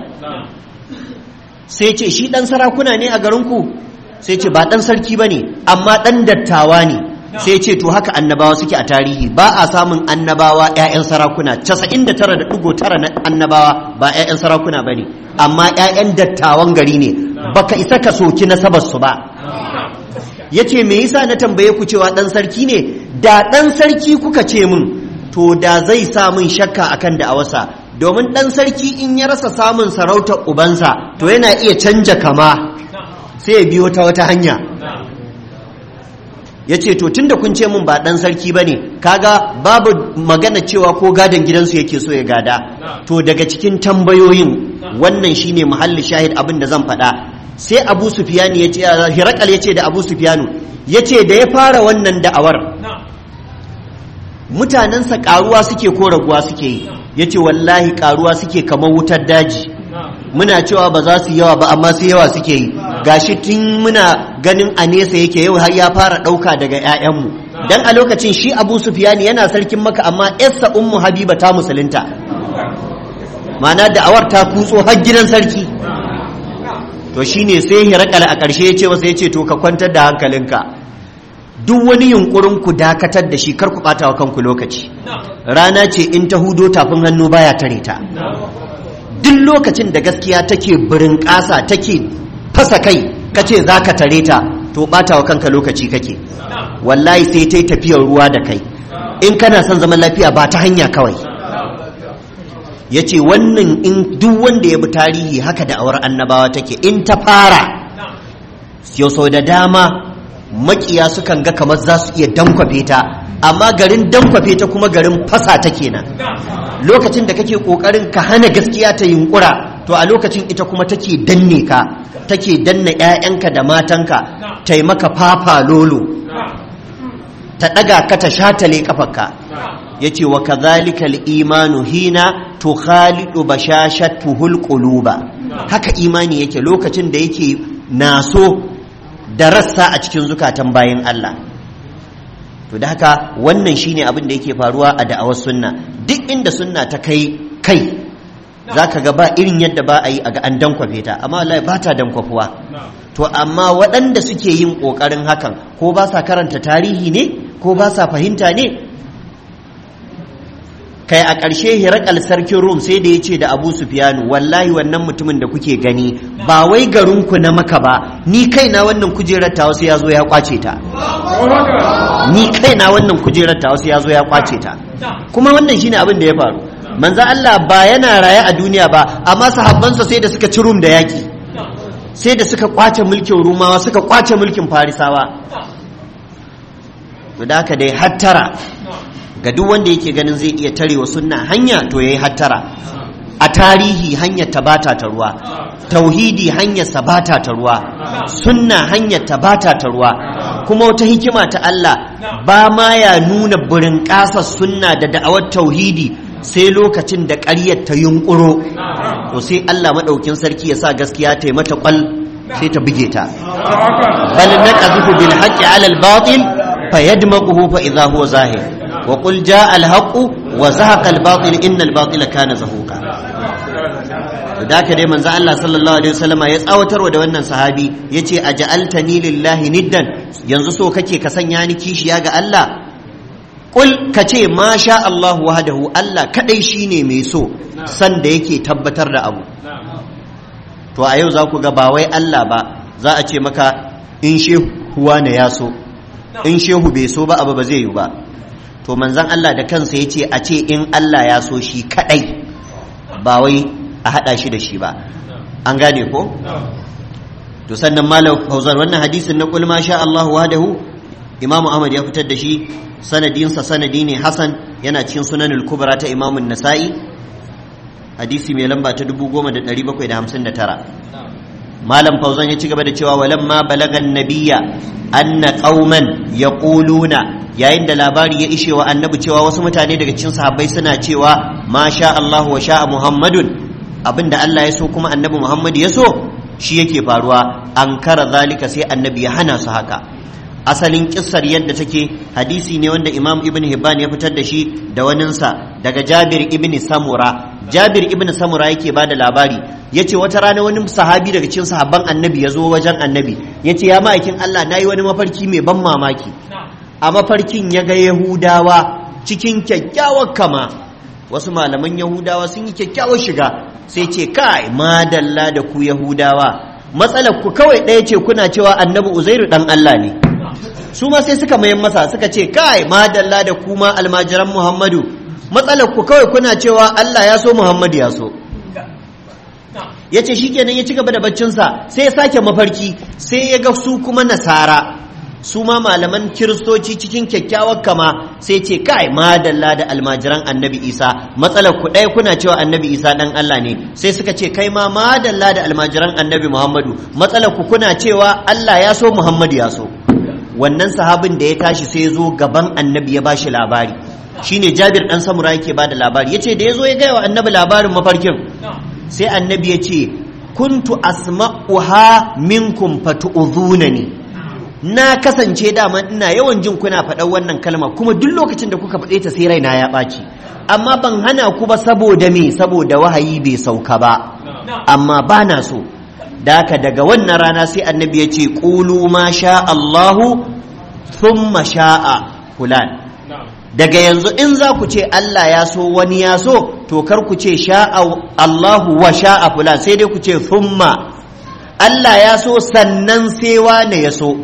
sai ce shi ɗan sarakuna ne a garinku sai ce ba ɗan sarki ba ne amma ɗan dattawa ne sai ce to haka annabawa suke a tarihi ba a samun annabawa 'ya'yan sarakuna 99.9 na annabawa ba 'ya'yan sarakuna ba ne amma 'ya'yan dattawan gari ne baka isa ka soki nasabarsu ba ya ce me yasa na tambaye ku cewa ɗan sarki ne da ɗan sarki kuka ce min to da zai sa min shakka akan da'awarsa domin ɗan sarki in ya rasa samun sarautar ubansa to yana iya canja kama sai ya biyo ta wata hanya ya ce to tunda kun ce min ba ɗan sarki ba ne kaga babu magana cewa ko gadon gidansu yake so ya gada to daga cikin tambayoyin wannan shine muhalli shahid abin da zan faɗa sai abu sufiyani ya ce hirakal ya ce da abu sufiyanu ya ce da ya fara wannan da'awar mutanensa karuwa suke ko raguwa suke yi ya ce wallahi karuwa suke kamar wutar daji muna cewa ba za su yawa ba amma su yawa suke yi gashi tun muna ganin a nesa yake yau har ya fara ɗauka daga 'ya'yanmu dan a lokacin shi abu sufiyani yana sarkin maka amma yarsa ummu habiba ta musulunta ma'ana da'awar ta kutso har gidan sarki to shine sai hirakal a ƙarshe ya ce masa ya ce to ka kwantar da hankalinka duk wani yunkurin ku dakatar da shi kar ku ɓata wa kanku lokaci rana ce in ta hudo tafin hannu baya tare ta duk lokacin da gaskiya take birin ƙasa take fasa kai kace za ka tare ta to ɓata wa kanka lokaci kake wallahi sai ta yi tafiyar ruwa da kai in kana son zaman lafiya ba ta hanya kawai ya ce wannan in duk wanda ya bi tarihi haka da awar annabawa take in ta fara yau sau da dama makiya sukan ga kamar za su iya dankwafe ta amma garin dankwafe ta kuma garin fasa ta kenan lokacin da kake kokarin ka hana gaskiya ta yunkura to a lokacin ita kuma take danne ka take danna 'ya'yanka da matanka ta yi maka fafa lolo ta ɗaga ka ta shatale kafarka ya ce wa kazalika imanu hina to khalidu bashashatuhul quluba haka imani yake lokacin da yake naso da rassa a cikin zukatan bayan Allah to da haka wannan shine abin da yake faruwa a da'awar sunna duk inda sunna ta kai kai zaka ga ba irin yadda ba a yi a ga an dankwafe ta amma wallahi ba ta dankwafuwa to amma waɗanda suke yin ƙoƙarin hakan ko ba sa karanta tarihi ne ko ba sa fahimta ne kai a ƙarshe hirakal sarkin rum sai da ya ce da abu sufiyanu wallahi wannan mutumin da kuke gani ba wai garinku na maka ba ni kaina wannan kujerar ta wasu ya zo ya kwace ta ni kaina wannan kujerar ta wasu ya zo ya kwace ta kuma wannan shine abin da ya faru manzo Allah ba yana raye a duniya ba amma sahabbansa sai da suka ci rum da yaki sai da suka kwace mulkin rumawa suka kwace mulkin farisawa da haka dai hattara ga duk wanda yake ganin zai iya tarewa sunna hanya to yayi hattara a tarihi hanyar ta bata ta ruwa tauhidi hanyar sa bata ta ruwa sunna hanyar ta bata ta ruwa kuma wata hikima ta Allah ba ma ya nuna burin ƙasar sunna da da'awar tauhidi sai lokacin da ƙaryar ta yunƙuro to sai Allah maɗaukin sarki ya sa gaskiya ta yi mata ƙwal sai ta buge ta bal naqadhu bil haqqi ala al batil fayadmaghuhu fa idha huwa zahir wa qul jaa al haqq wa zahaqa al batil inna al batila kana zahuqa da ka dai manzo Allah sallallahu alaihi wasallama ya tsawatarwa da wannan sahabi yace aja'altani lillahi niddan yanzu so kake ka sanya ni kishiya ga Allah Kul ka ce ma sha Allah wahdahu Allah kadai shine mai so san da yake tabbatar da abu to a yau za ku ga ba wai Allah ba za a ce maka in shehu ne ya so in shehu bai so ba abu ba zai yi ba to manzon Allah da kansa ya ce a ce in Allah ya so shi kadai ba wai a hada shi da shi ba an gane ko to sannan malam fauzan wannan hadisin na kul ma sha Allah wahdahu Imam Ahmad ya fitar da shi sanadinsa sanadi ne Hassan yana cikin sunanul kubra ta Imam Nasa'i hadisi mai lamba ta 10759 Malam Fauzan ya ci gaba da cewa walamma balagan nabiyya anna qauman yaquluna yayin da labari ya ishe wa annabi cewa wasu mutane daga cikin sahabbai suna cewa ma sha Allah wa sha Muhammadun abinda Allah ya so kuma annabi Muhammad ya so shi yake faruwa an kara zalika sai annabi ya hana su haka asalin kissar yadda take hadisi ne wanda imam ibn hibban ya fitar da shi da waninsa daga jabir ibn samura jabir ibn samura yake bada labari ya ce wata rana wani sahabi daga cikin sahabban annabi ya zo wajen annabi ya ce ya ma'aikin allah na yi wani mafarki mai ban mamaki a mafarkin ya ga yahudawa cikin kyakkyawar kama wasu malaman yahudawa sun yi kyakkyawar shiga sai ce kai madalla da ku yahudawa matsalar ku kawai ɗaya ce kuna cewa annabi uzairu dan allah ne su ma sai suka mayan masa suka ce kai madalla da kuma almajiran muhammadu matsalar ku kawai kuna cewa allah ya so muhammadu ya so ya ce shi kenan ya ci gaba da baccinsa sai ya sake mafarki sai ya ga su kuma nasara su ma malaman kiristoci cikin kyakkyawar kama sai ce kai madalla da almajiran annabi isa matsalar ku ɗaya kuna cewa annabi isa ɗan allah ne sai suka ce kai ma madalla da almajiran annabi muhammadu matsalar ku kuna cewa allah ya so muhammadu ya so wannan sahabin da ya tashi sai ya zo gaban annabi ya bashi labari shine jabir dan samura yake bada labari yace da yazo ya gaya wa annabi labarin mafarkin sai annabi ya ce kuntu asma'uha minkum fatu'udhunani na kasance dama ina yawan jin kuna faɗar wannan kalma kuma duk lokacin da kuka faɗe ta sai raina ya ɓaci amma ban hana ku ba saboda me saboda wahayi bai sauka ba amma ba na so da haka daga wannan rana sai annabi ya ce ƙulu ma sha Allahu thumma sha'a fulan daga yanzu in za ku ce Allah ya so wani ya so to kar ku ce sha'a Allahu wa sha'a fulan sai dai ku ce thumma Allah ya so sannan sai wane ya so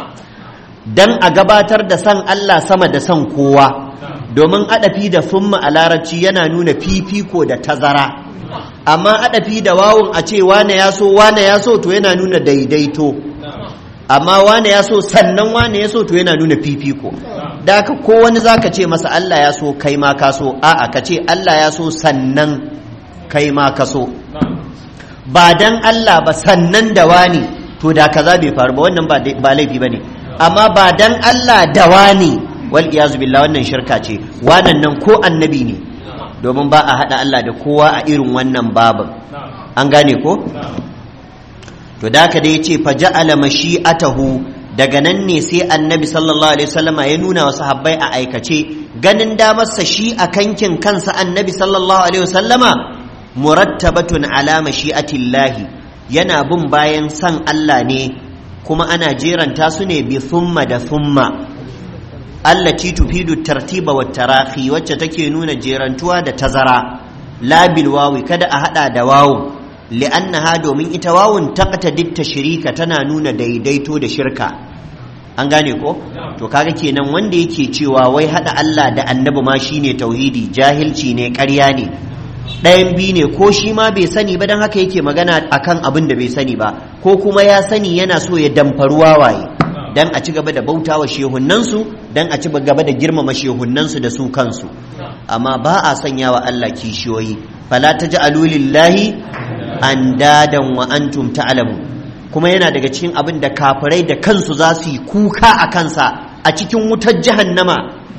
dan a gabatar da san Allah sama da san kowa domin adafi da thumma a larabci yana nuna fifiko da tazara amma adafi da wawun a ce wane ya so wane ya so to yana nuna daidaito amma wane ya so sannan wane ya so to yana nuna fifiko da ka ko wani zaka ce masa Allah ya so kai ma ka so a'a ka ce Allah ya so sannan kai ma ka so ba dan Allah ba sannan da wani to da kaza bai faru ba wannan ba laifi bane amma ba dan Allah da wani wal iyazu billah wannan shirka ce wannan nan ko annabi ne domin ba a haɗa Allah da kowa a irin wannan babin an gane ko to da haka da yace fa ja'ala mashi'atahu daga nan ne sai annabi sallallahu alaihi wasallama ya nuna wa sahabbai a aikace ganin damarsa shi a kankin kansa annabi sallallahu alaihi wasallama murattabatun ala mashi'atillahi yana bin bayan san Allah ne kuma ana jeranta su ne bi thumma da thumma allati tufidu tartiba wa tarahi wacce take nuna jerantuwa da tazara la bil wawi kada a hada da wawu li'annaha domin ita wawun taqtadi tashrika tana nuna daidaito da shirka an gane ko to kaga kenan wanda yake cewa wai hada Allah da annabi ma shine tauhidi jahilci ne ƙarya ne ɗayan biyu ne ko shi ma bai sani ba don haka yake magana akan abin da bai sani ba ko kuma ya sani yana so ya damfaru wawaye dan a ci gaba da bauta wa shehunnansu dan a ci gaba da girmama shehunnansu da su kansu amma ba a sanya wa Allah kishiyoyi fala taj'alu lillahi andadan wa antum ta'lamu kuma yana daga cikin abin da kafirai da kansu za su yi kuka a kansa a cikin wutar jahannama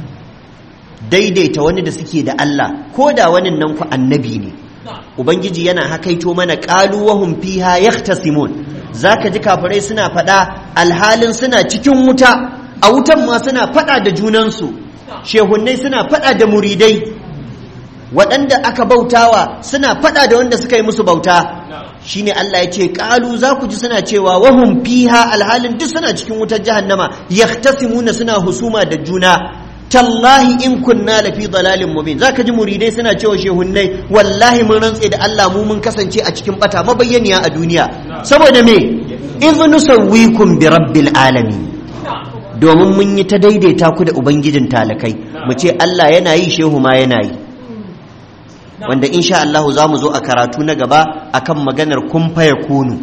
daidaita wani da suke da Allah ko da wani nan ku annabi ne ubangiji yana hakaito mana qalu wa hum fiha yahtasimun zaka ji kafirai suna faɗa alhalin suna cikin wuta a wutan ma suna faɗa da junansu shehunnai suna faɗa da muridai waɗanda aka bautawa suna faɗa da wanda suka yi musu bauta shine Allah ya ce ƙalu za ku ji suna cewa wahum fiha alhalin duk suna cikin wutar jahannama yahtasimuna suna husuma da juna tallahi in kunna lafi dalalin mubin zaka ji muridai suna cewa shehunnai wallahi mun rantse da Allah mu mun kasance a cikin bata mabayyaniya a duniya saboda me idh nusawwikum bi rabbil alamin domin mun yi ta daidaita ku da ubangijin talakai mu ce Allah yana yi shehu ma yana yi wanda insha Allah za mu zo a karatu na gaba akan maganar kun faya kunu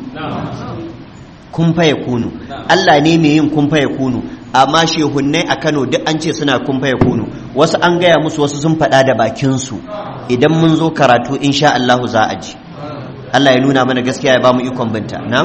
kun faya kunu Allah ne mai yin kun faya kunu amma shehunnai a Kano duk an ce suna kun faya kunu wasu an gaya musu wasu sun faɗa da bakinsu idan mun zo karatu insha Allah za a ji Allah ya nuna mana gaskiya ya ba mu ikon binta na'am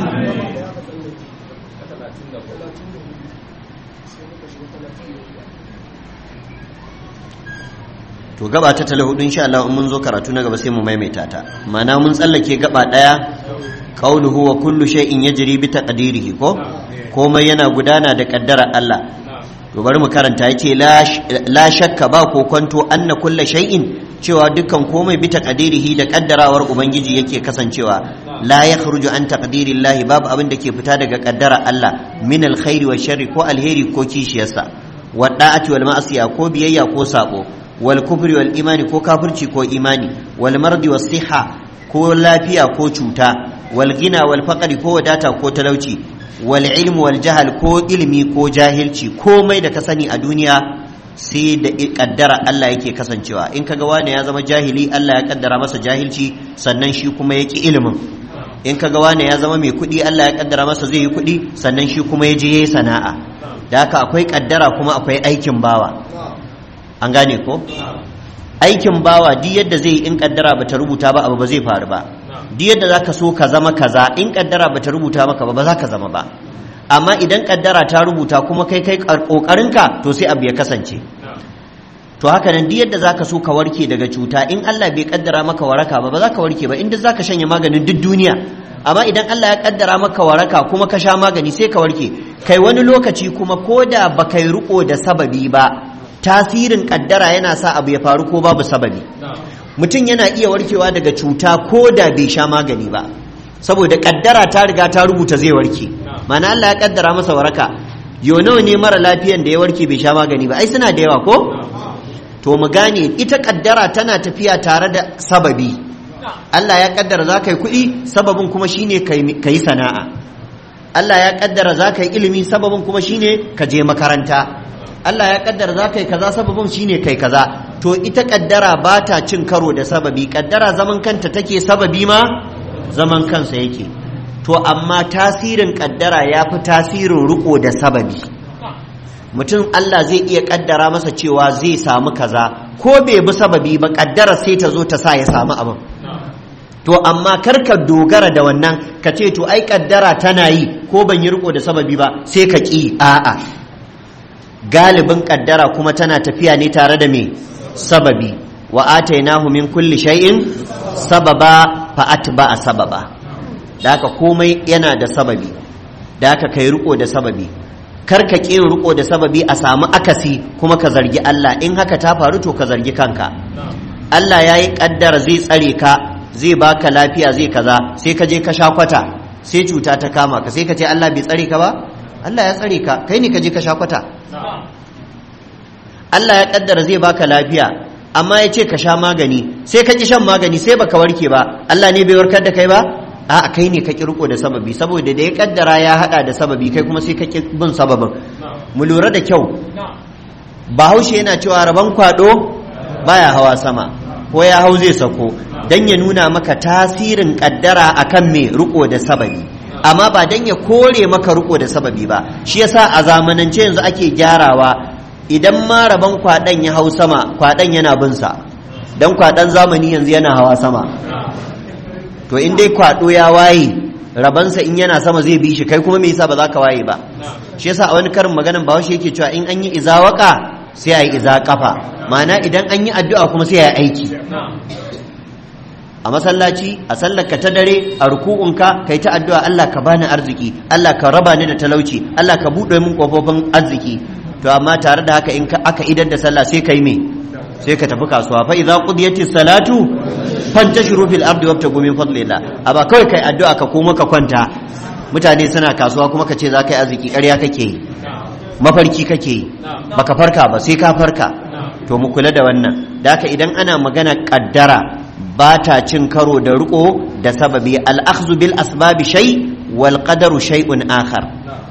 to gaba ta tala hudu insha Allah mun zo karatu na gaba sai mu maimaita ta mana mun tsallake gaba daya qauluhu wa kullu shay'in yajri bi taqdirihi ko komai yana gudana da kaddara Allah to bari mu karanta yace la shakka ba ko kwanto anna kullu shay'in cewa dukkan komai bi taqdirihi da kaddarawar ubangiji yake kasancewa la yakhruju an taqdirillahi babu abin da ke fita daga kaddara Allah min alkhairi wa sharri ko alheri ko kishiyarsa wa da'ati wal ma'asiya ko biyayya ko sabo wal kufri wal imani ko kafirci ko imani wal mardi was siha ko lafiya ko cuta wal gina wal faqri ko wadata ko talauci wal ilmu wal jahal ko ilmi ko jahilci komai da ka sani a duniya sai da kaddara Allah yake kasancewa in kaga wani ya zama jahili Allah ya kaddara masa jahilci sannan shi kuma yaki ilimin in kaga wani ya zama mai kuɗi Allah ya kaddara masa zai yi kuɗi sannan shi kuma ya je yayi sana'a da haka akwai kaddara kuma akwai aikin bawa an gane ko aikin bawa duk yadda zai in kaddara bata rubuta ba abu ba zai faru ba duk yadda zaka so ka zama kaza in kaddara bata rubuta maka ba ba za ka zama ba amma idan kaddara ta rubuta kuma kai kai kokarinka to sai abu ya kasance to haka nan duk yadda zaka so ka warke daga cuta in Allah bai kaddara maka waraka ba ba za ka warke ba inda zaka shanye maganin duk duniya amma idan Allah ya kaddara maka waraka kuma ka sha magani sai ka warke kai wani lokaci kuma koda ba kai riko da sababi ba tasirin kaddara yana sa abu ya faru ko babu sababi mutum yana iya warkewa daga cuta ko da bai sha magani ba saboda kaddara ta riga ta rubuta zai warke mana Allah ya kaddara masa waraka yo nawa ne mara lafiyan da ya warke bai sha magani ba ai suna da yawa ko to mu gane ita kaddara tana tafiya tare da sababi Allah ya kaddara za ka yi kuɗi sababin kuma shine ka yi sana'a Allah ya kaddara za ka yi ilimi sababin kuma shine ka je makaranta Allah ya kaddara za ka yi kaza sababin shine kai kaza to ita kaddara ba ta cin karo da sababi kaddara zaman kanta take sababi ma zaman kansa yake to amma tasirin kaddara ya fi tasirin riko da sababi mutum Allah zai iya kaddara masa cewa zai samu kaza ko bai bi sababi ba kaddara sai ta zo ta sa ya samu abin to amma karka dogara da wannan ka ce to ai kaddara tana yi ko ban yi riko da sababi ba sai ka ki a'a galibin kaddara kuma tana tafiya ne tare da me sababi wa atainahu min kulli shay'in sababa fa atba'a sababa da haka komai yana da sababi da haka kai riko da sababi kar ka ƙi riko da sababi a samu akasi kuma ka zargi Allah in haka ta faru to ka zargi kanka Allah ya yi ƙaddara zai tsare ka zai baka lafiya zai kaza sai ka je ka sha kwata sai cuta ta kama ka sai ka ce Allah bai tsare ka ba Allah ya tsare ka kai ne ka je ka sha kwata Allah ya ƙaddara zai baka lafiya amma ya ce ka sha magani sai ka ki shan magani sai baka warke ba Allah ne bai warkar da kai ba a kai ne ka ki riko da sababi saboda da ya kaddara ya hada da sababi kai kuma sai ka ki bin sababin mu lura da kyau bahaushe yana cewa rabon kwado baya hawa sama ko ya hau zai sako dan ya nuna maka tasirin kaddara akan me riko da sababi amma ba dan ya kore maka riko da sababi ba shi yasa a zamanance yanzu ake gyarawa idan ma rabon kwadan ya hau sama kwadan yana bin sa dan kwadan zamani yanzu yana hawa sama to in dai kwado ya waye rabansa in yana sama zai bi shi kai kuma me yasa ba za ka waye ba shi yasa a wani karin maganan bahaushe yake cewa in an yi izawaka sai a yi iza kafa ma'ana idan an yi addu'a kuma sai a yi aiki a masallaci a sallarka ta dare a ruku'unka kai ta addu'a Allah ka bani arziki Allah ka raba ni da talauci Allah ka buɗe min kofofin arziki to amma tare da haka in aka idar da sallah sai kai me sai ka tafi kasuwa fa idza qudiyatis salatu fantashiru fil ardi wabtagu min fadlillah aba kawai kai addu'a ka koma ka kwanta mutane suna kasuwa kuma ka ce za ka yi arziki ƙarya kake yi mafarki kake yi baka farka ba sai ka farka to mu kula da wannan da haka idan ana magana kaddara ba ta cin karo da riko da sababi al-akhdhu bil asbabi shay wal qadaru shay'un akhar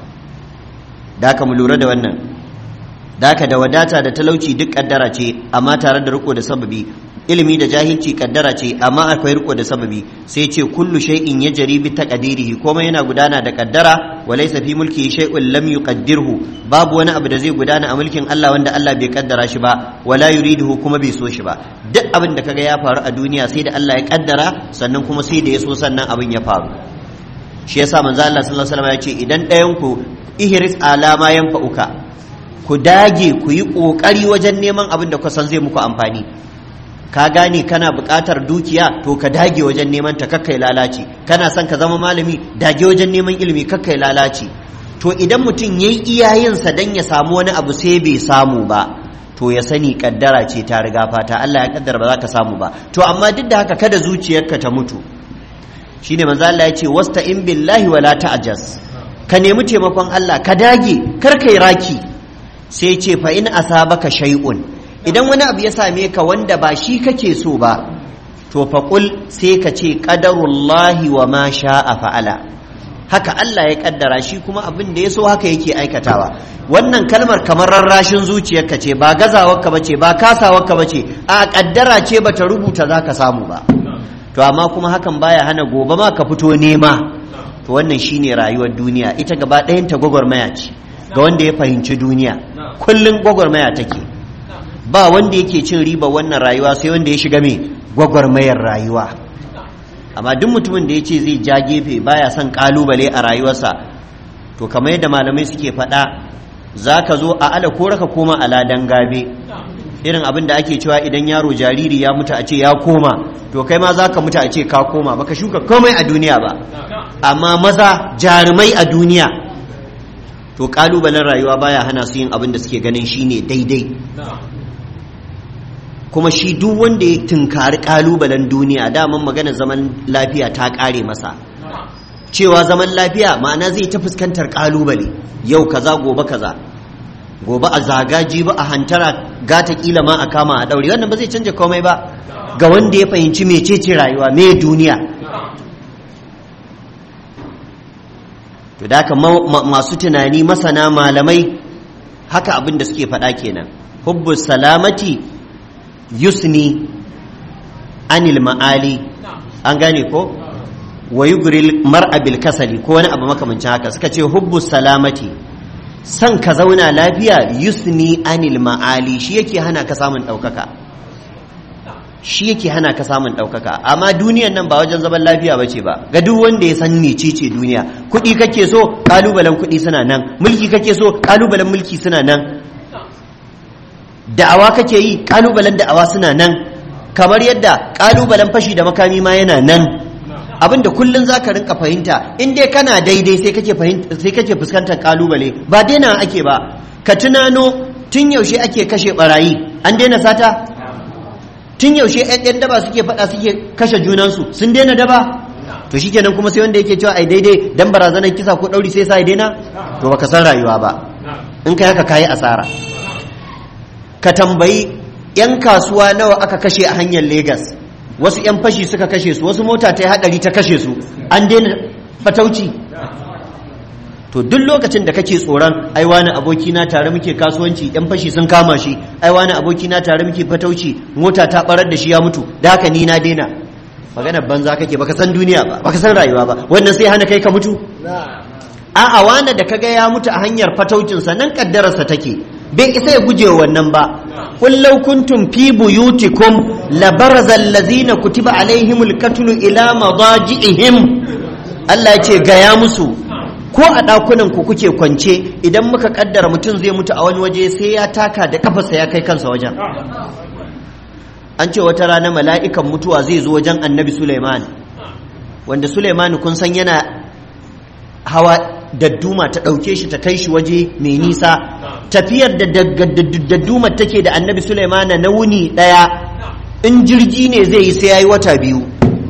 da haka mu lura da wannan da haka da wadata da talauci duk kaddara ce amma tare da riko da sababi ilimi da jahilci kaddara ce amma akwai riko da sababi sai ce kullu shay'in yajri bi taqdirihi komai yana gudana da kaddara wa laysa fi mulkihi shay'un lam yuqaddirhu babu wani abu da zai gudana a mulkin Allah wanda Allah bai kaddara shi ba wala yuriduhu kuma bai so shi ba duk abin da kaga ya faru a duniya sai da Allah ya kaddara sannan kuma sai da ya so sannan abin ya faru shi yasa manzo Allah sallallahu alaihi wasallam ya ce idan ɗayan ku ihris alama yanfa'uka ku dage ku yi kokari wajen neman abin da kusan zai muku amfani ka gane kana buƙatar dukiya to ka dage wajen neman ta kakkai lalaci kana son ka zama malami dage wajen neman ilimi kakkai lalaci to idan mutum yayi iyayensa dan ya samu wani abu sai bai samu ba to ya sani kaddara ce ta riga fata Allah ya kaddara ba za ka samu ba to amma duk da haka kada zuciyarka ta mutu shine manzo Allah ya ce wasta'in billahi wala ta'jaz ka nemi taimakon Allah ka dage kar kai raki sai ce fa in asabaka shay'un idan wani abu ya same ka wanda ba shi kake so ba to faƙul sai ka ce ƙadarullahi wa ma sha'a fa'ala haka Allah ya ƙaddara shi kuma abin da ya so haka yake aikatawa wannan kalmar kamar rarrashin zuciyarka ce ba gazawarka ba ce ba kasawarka ba ce a ƙaddara ce ba ta rubuta za ka samu ba to amma kuma hakan baya hana gobe ma ka fito nema to wannan shine rayuwar duniya ita gaba ɗayanta gwagwarmaya ce ga wanda ya fahimci duniya kullum gwagwarmaya take ba wanda yake cin riba wannan rayuwa sai wanda ya shiga mai gwagwarmayar rayuwa amma duk mutumin da ya ce zai ja gefe baya son kalubale a rayuwarsa to kamar yadda malamai suke faɗa za ka zo a ala ko raka koma a ladan gabe irin abin da ake cewa idan yaro jariri ya mutu a ce ya koma to kai ma za ka mutu a ce ka koma baka shuka komai a duniya ba amma maza jarumai a duniya to kalubalen rayuwa baya hana su yin abin da suke ganin shine daidai kuma shi duk wanda ya tunkari kalubalen duniya daman magana zaman lafiya ta kare masa cewa zaman lafiya ma'ana zai ta fuskantar kalubale yau kaza gobe kaza gobe a zagaji ba a hantara gata kila ma a kama a daure wannan ba zai canja komai ba ga wanda ya fahimci mecece rayuwa me duniya to da haka masu tunani masana malamai haka abin da suke faɗa kenan hubbu salamati yusni anil ma'ali an gane ko wa yugril mar'a bil kasali ko wani abu makamancin haka suka ce hubbu salamati san ka zauna lafiya yusni anil ma'ali shi yake hana ka samun ɗaukaka shi yake hana ka samun ɗaukaka amma duniyan nan ba wajen zaman lafiya bace ba ga duk wanda ya san mecece duniya kuɗi kake so ƙalubalen kuɗi suna nan mulki kake so ƙalubalen mulki suna nan da'awa kake yi ƙalubalen da'awa suna nan kamar yadda ƙalubalen fashi da makami ma yana nan abinda kullun zaka rinka fahimta in dai kana daidai sai kake fahimta sai kake fuskantar kalubale ba daina ake ba ka tunano tun yaushe ake kashe barayi an daina sata tun yaushe yan daba suke faɗa suke kashe junansu sun daina daba to shikenan kuma sai wanda yake cewa ai daidai dan barazanar kisa ko ɗauri sai sa ai daina to baka san rayuwa ba in kai haka kayi asara ka tambayi yan kasuwa nawa aka kashe a hanyar Legas wasu yan fashi suka kashe su wasu mota ta yi hadari ta kashe su an daina fatauci to duk lokacin da kake tsoron ai wani aboki na tare muke kasuwanci yan fashi sun kama shi ai wani aboki na tare muke fatauci mota ta barar da shi ya mutu da haka ni na daina magana banza kake baka san duniya ba baka san rayuwa ba wannan sai hana kai ka mutu a'a wani da kaga ya mutu a hanyar fataucin sa nan kaddararsa take bai isa ya guje wa wannan ba qul law kuntum fi buyutikum labaraza allazina kutiba alaihimul qatlu ila madaji'ihim Allah ya ce gaya musu ko a ɗakunan ku kuke kwance idan muka kaddara mutum zai mutu a wani waje sai ya taka da kafarsa ya kai kansa wajen an ce wata rana mala'ikan mutuwa zai zo wajen annabi Suleiman wanda Suleiman kun san yana hawa dadduma ta ɗauke shi ta kai shi waje mai nisa tafiyar da dadduma take da annabi Suleiman na wuni ɗaya in jirgi ne zai yi sai ya yi wata biyu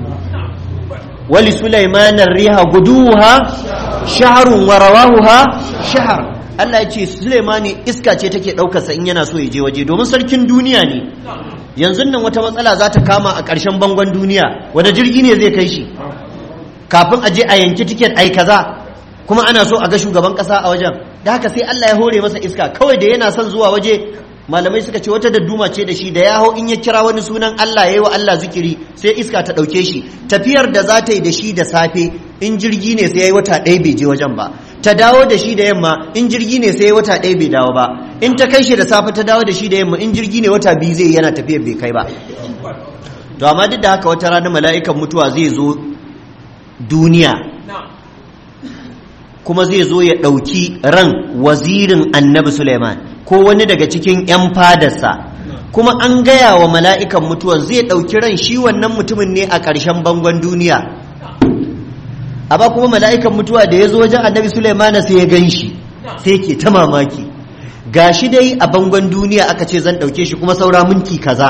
wali Suleiman riha guduha shaharun wa rawahuha shahar Allah ya ce Suleimani iska ce take ɗaukarsa in yana so ya je waje domin sarkin duniya ne yanzu nan wata matsala za ta kama a ƙarshen bangon duniya wanda jirgi ne zai kai shi kafin a je a yanki tiket ai kaza kuma ana so a ga shugaban ƙasa a wajen da haka sai Allah ya hore masa iska kawai da yana son zuwa waje malamai suka ce wata dadduma ce da shi da ya hau in ya kira wani sunan Allah ya yi wa Allah zikiri sai iska ta ɗauke shi tafiyar da za ta yi da shi da safe in jirgi ne sai ya yi wata ɗaya bai je wajen ba ta dawo da shi da yamma in jirgi ne sai wata ɗaya bai dawo ba in ta kai shi da safe ta dawo da shi da yamma in jirgi ne wata biyu zai yana tafiyar bai kai ba to amma duk da haka wata rana mala'ikan mutuwa zai zo duniya kuma zai zo ya ɗauki ran wazirin annabi suleiman ko wani daga cikin 'yan fadarsa kuma an gaya wa mala'ikan mutuwa zai ɗauki ran shi wannan mutumin ne a ƙarshen bangon duniya amma kuma mala'ikan mutuwa da ya zo wajen annabi Sulaimana sai ya gan shi sai ke ta mamaki ga shi dai a bangon duniya aka ce zan ɗauke shi kuma saura minti kaza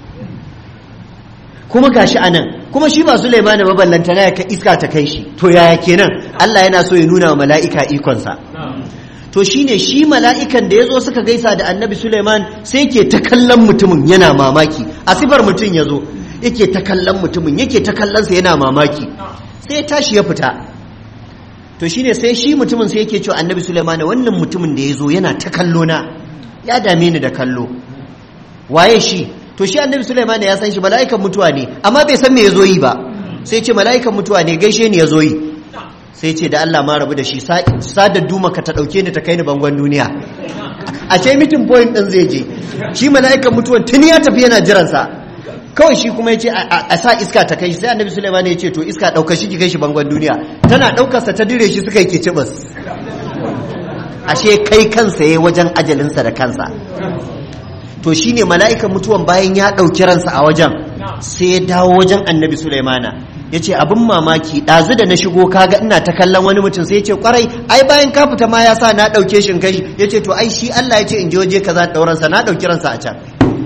kuma ga shi a nan kuma shi ba Sulaimana maballanta na ka iska ta kai shi to yaya kenan Allah yana so ya nuna wa mala'ika ikonsa to shine shi mala'ikan da ya zo suka gaisa da annabi Sulaiman sai ke ta kallon mutumin yana mamaki a sifar mutum ya zo yake ta kallon mutumin yake ta kallonsa yana mamaki sai ya tashi ya fita to shine sai shi mutumin sai yake cewa annabi Sulaiman wannan mutumin da ya zo yana ta kallo na ya dame ni da kallo waye shi to shi annabi Sulaiman ya san shi mala'ikan mutuwa ne amma bai san me ya zo yi ba sai ce mala'ikan mutuwa ne gaishe ni ya zo yi sai ce da Allah ma rabu da shi sadar duma ka ta dauke ni ta kai ni bangon duniya a ce meeting point din zai je shi mala'ikan mutuwan tuni ya tafi yana jiransa kawai shi kuma ya ce a sa iska ta kai sai annabi Sulaiman ya ce to iska ɗaukar shi ki kai shi bangon duniya tana ɗaukarsa ta dire shi suka yi kicibis ashe kai kansa ya wajen ajalinsa da kansa to shine mala'ikan mutuwan bayan ya ɗauki ransa a wajen sai ya dawo wajen annabi Sulaimana ya ce abin mamaki ɗazu da na shigo kaga ina ta kallon wani mutum sai ya ce kwarai ai bayan ka fita ma ya sa na ɗauke shi kai ya ce to ai shi Allah ya ce in je waje kaza ɗauransa na ɗauki ransa a can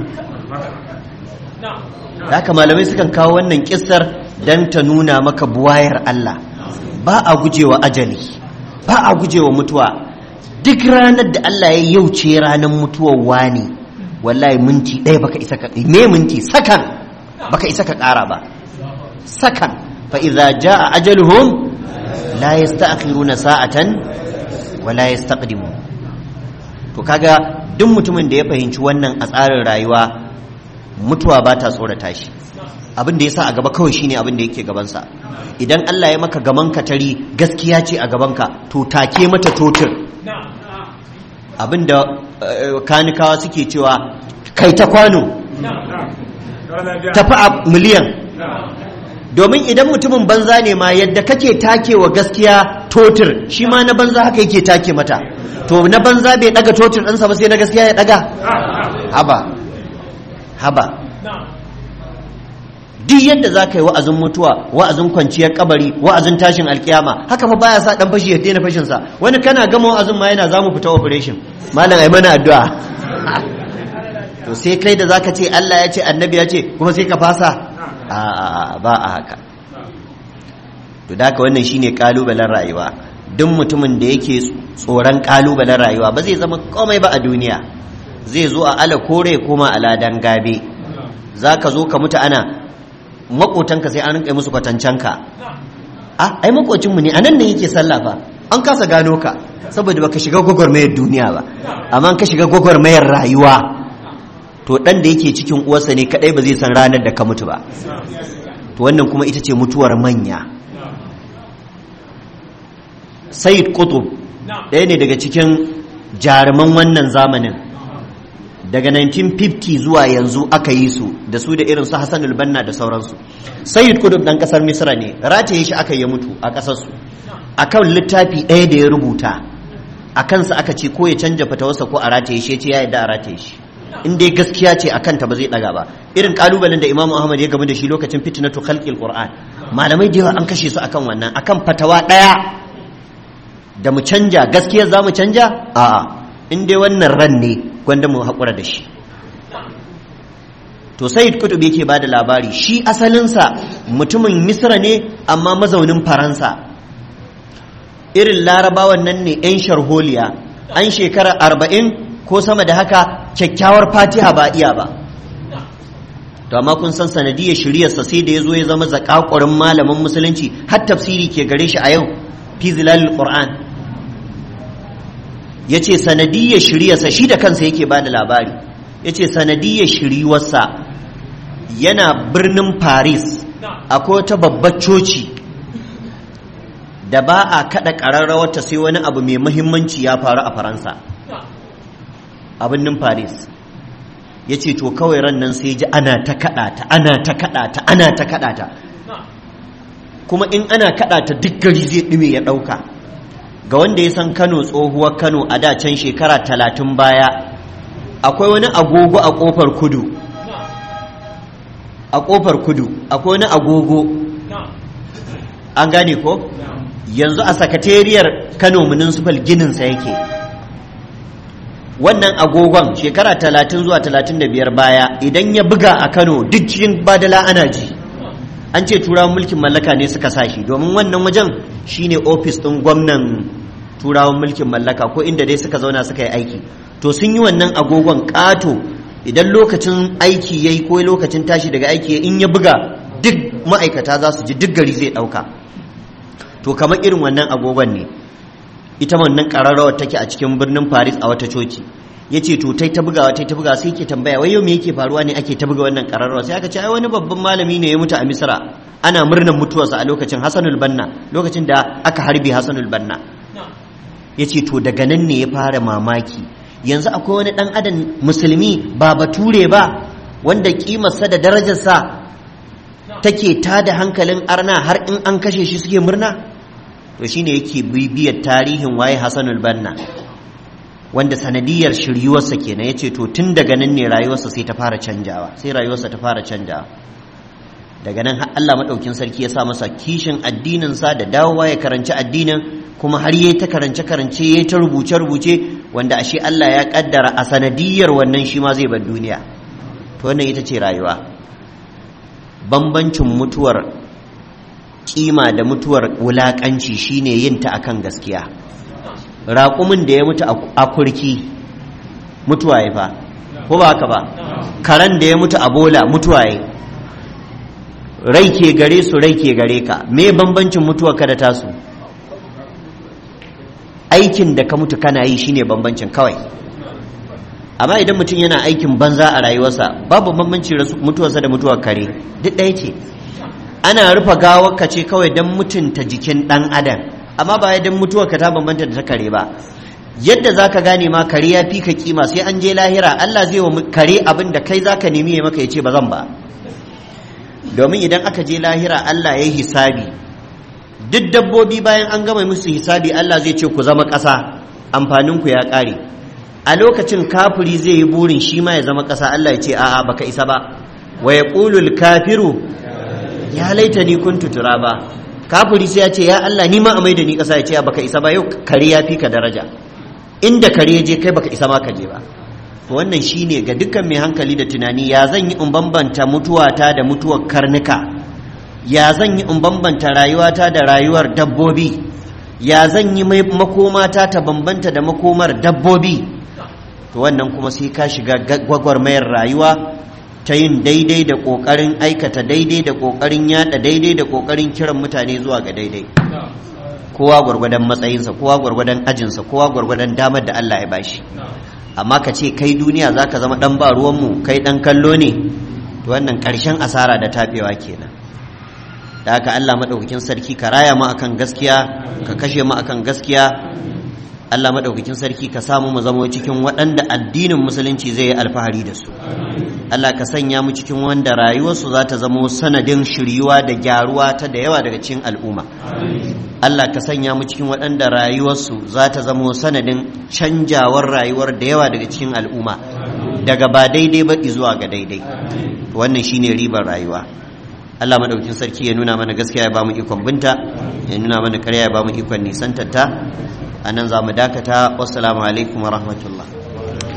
da haka malamai sukan kawo wannan kissar don ta nuna maka buwayar Allah ba a gujewa ajali ba a gujewa mutuwa duk ranar da Allah ya yauce ranar mutuwar wani wallahi minti ɗaya baka isa ka me minti sakan baka isa ka ƙara ba sakan fa idza jaa ajaluhum la yasta'khiruna sa'atan wa la yastaqdimun to kaga duk mutumin da ya fahimci wannan a tsarin rayuwa mutuwa ba ta tsorata shi abin da ya sa a gaba kawai shine abin da yake gabansa idan Allah ya maka gaman katari gaskiya ce a gabanka to take mata totir abin da kanikawa suke cewa kai ta kwano tafi a miliyan domin idan mutumin banza ne ma yadda kake take wa gaskiya totir shi ma na banza haka yake take mata to na banza bai daga totir ɗansa ba sai na gaskiya ya daga haba haba duk yadda za ka yi wa'azin mutuwa wa'azin kwanciyar kabari wa'azin tashin alkiyama haka fa baya sa dan fashi ya daina fashin sa wani kana gama wa'azin ma yana zamu fita operation malam ai mana addu'a to sai kai da zaka ce Allah ya ce annabi ya ce kuma sai ka fasa a ba a haka to da wannan shine kalubalen rayuwa duk mutumin da yake tsoron kalubalen rayuwa ba zai zama komai ba a duniya zai zo a ala kore kuma a ladan gabe zaka zo ka mutu ana makotanka sai an rinka musu kwatancanka a ai makocinmu ne anan ne yake sallah fa an kasa gano ka saboda baka shiga gwagwarmayar duniya ba amma ka shiga gwagwarmayar rayuwa to dan da yake cikin uwarsa ne kadai ba zai san ranar da ka mutu ba to wannan kuma ita ce mutuwar manya sayyid qutub ɗaya ne daga cikin jaruman wannan zamanin daga 1950 zuwa yanzu aka yi su da su da irin su Hassanul Banna da sauransu Sayyid Qutb dan kasar Misra ne rataye shi aka yi mutu a kasar su akan littafi ɗaya da ya rubuta a kansa aka ce ko ya canja fatawarsa ko a rataye shi ce ya yadda a rataye shi in dai gaskiya ce a kanta ba zai daga ba irin kalubalen da Imam Ahmad ya gamu da shi lokacin fitnatu khalqil Qur'an malamai da yawa an kashe su akan wannan akan fatawa ɗaya da mu canja gaskiya za mu canja a'a in dai wannan ran ne gwanda mu haƙura da shi to sayid kutub yake ba da labari shi asalinsa mutumin misra ne amma mazaunin faransa irin larabawan nan ne 'yan sharholiya an shekara arba'in ko sama da haka kyakkyawar fatiha ba iya ba to amma kun san sanadiyar shiryarsa sai da ya zo ya zama zakakurin malamin musulunci har tafsiri ke gare shi a yau fi zilalil qur'an ya ce sanadiyar shiryarsa shi da kansa yake ba da labari ya ce sanadiyar shiryarsa yana birnin paris akwai wata babbar coci da ba a kada ƙararrawarta sai wani abu mai muhimmanci ya faru a faransa a birnin paris ya ce to kawai ran nan sai ji ana ta kaɗa ta ana ta kaɗa ta ana ta kaɗa ta kuma in ana kaɗa ta duk gari zai ɗume ya ɗauka ga wanda ya san kano tsohuwar kano a da can shekara talatin baya akwai wani agogo a kofar kudu a kofar kudu akwai wani agogo an gane ko yanzu a sakatariyar kano municipal gininsa yake wannan agogon shekara talatin zuwa talatin da biyar baya idan ya buga a kano duk cikin badala ana ji an ce turawan mulkin mallaka ne suka sa shi domin wannan wajen shine ofis ɗin gwamnan turawan mulkin mallaka ko inda dai suka zauna suka yi aiki to sun yi wannan agogon ƙato idan lokacin aiki yayi ko lokacin tashi daga aiki in ya buga duk ma'aikata za su ji duk gari zai ɗauka to kamar irin wannan agogon ne ita wannan ƙararrawar take a cikin birnin paris a wata coci ya ce to tai ta bugawa tai ta bugawa sai ke tambaya wai yau me yake faruwa ne ake ta buga wannan ƙararrawa sai aka ce ai wani babban malami ne ya mutu a misra ana murnar mutuwarsa a lokacin hasanul banna lokacin da aka harbe hasanul banna ya ce to daga nan ne ya fara mamaki yanzu akwai wani ɗan adam musulmi ba bature ba wanda kimarsa da darajarsa take tada hankalin arna har in an kashe shi suke murna to shine yake bibiyar tarihin waye hasanul banna wanda sanadiyar shiryuwarsa kenan yace to tun daga nan ne rayuwarsa sai ta fara canjawa sai rayuwarsa ta fara canjawa daga nan har Allah madaukin sarki ya sa masa kishin addinin sa da dawowa ya karanci addinin kuma har yayi ta karance karance yayi ta rubuce rubuce wanda ashe Allah ya kaddara a sanadiyar wannan shi ma zai bar duniya to wannan ita ce rayuwa bambancin mutuwar kima da mutuwar wulakanci shine yin ta akan gaskiya raƙumin da ya mutu a kurki mutuwa ya fa ko ba haka ba karen da ya mutu a bola mutuwa ya rai ke gare su rai ke gare ka me bambancin mutuwa ka da tasu aikin da ka mutu kana yi shine bambancin kawai amma idan mutum yana aikin banza a rayuwarsa babu bambancin mutuwarsa da mutuwar kare duk ɗaya ce ana rufe gawar ka ce kawai don mutunta jikin ɗan adam amma ba don mutuwar ka ta bambanta da ta kare ba yadda za ka gane ma kare ya fi ka kima sai an je lahira Allah zai wa kare abin da kai za ka nemi ya maka ya ce ba zan ba domin idan aka je lahira Allah ya yi hisabi duk dabbobi bayan an gama musu hisabi Allah zai ce ku zama ƙasa amfaninku ya ƙare a lokacin kafiri zai yi burin shi ma ya zama ƙasa Allah ya ce a'a baka isa ba wa yaqulul kafiru ya laita ni kuntu turaba kafiri sai ya ce ya Allah ni ma a maida ni kasa ya ce baka isa ba yau kare ya fi ka daraja inda kare ya je kai baka isa ma ka je ba wannan shine ga dukkan mai hankali da tunani ya zan yi in bambanta mutuwata da mutuwar karnuka ya zan yi in bambanta rayuwata da rayuwar dabbobi ya zan yi makomata ta bambanta da makomar dabbobi to wannan kuma sai ka shiga gwagwarmayar rayuwa ta yin daidai da ƙoƙarin aikata daidai da ƙoƙarin yada daidai da ƙoƙarin kiran mutane zuwa ga daidai kowa gwargwadon matsayinsa kowa gwargwadon ajinsa kowa gwargwadon damar da Allah ya bashi amma ka ce kai duniya za ka zama ɗan ba ruwanmu kai ɗan kallo ne to wannan ƙarshen asara da taɓewa kenan da haka Allah maɗaukakin sarki ka raya mu akan gaskiya ka kashe mu akan gaskiya Allah maɗaukakin sarki ka samu mu zama cikin waɗanda addinin musulunci zai yi alfahari da su Allah ka sanya mu cikin wanda rayuwarsu za ta zama sanadin shiryuwa da gyaruwa ta da yawa daga cikin al'umma Allah ka sanya mu cikin waɗanda rayuwarsu za ta zama sanadin canjawar rayuwar da yawa daga cikin al'umma daga ba daidai ba zuwa ga daidai wannan shine ribar rayuwa Allah madaukin sarki ya nuna mana gaskiya ya bamu ikon binta ya nuna mana ƙarya ya bamu ikon nisantarta a nan za mu dakata wassalamu alaikum wa rahmatullah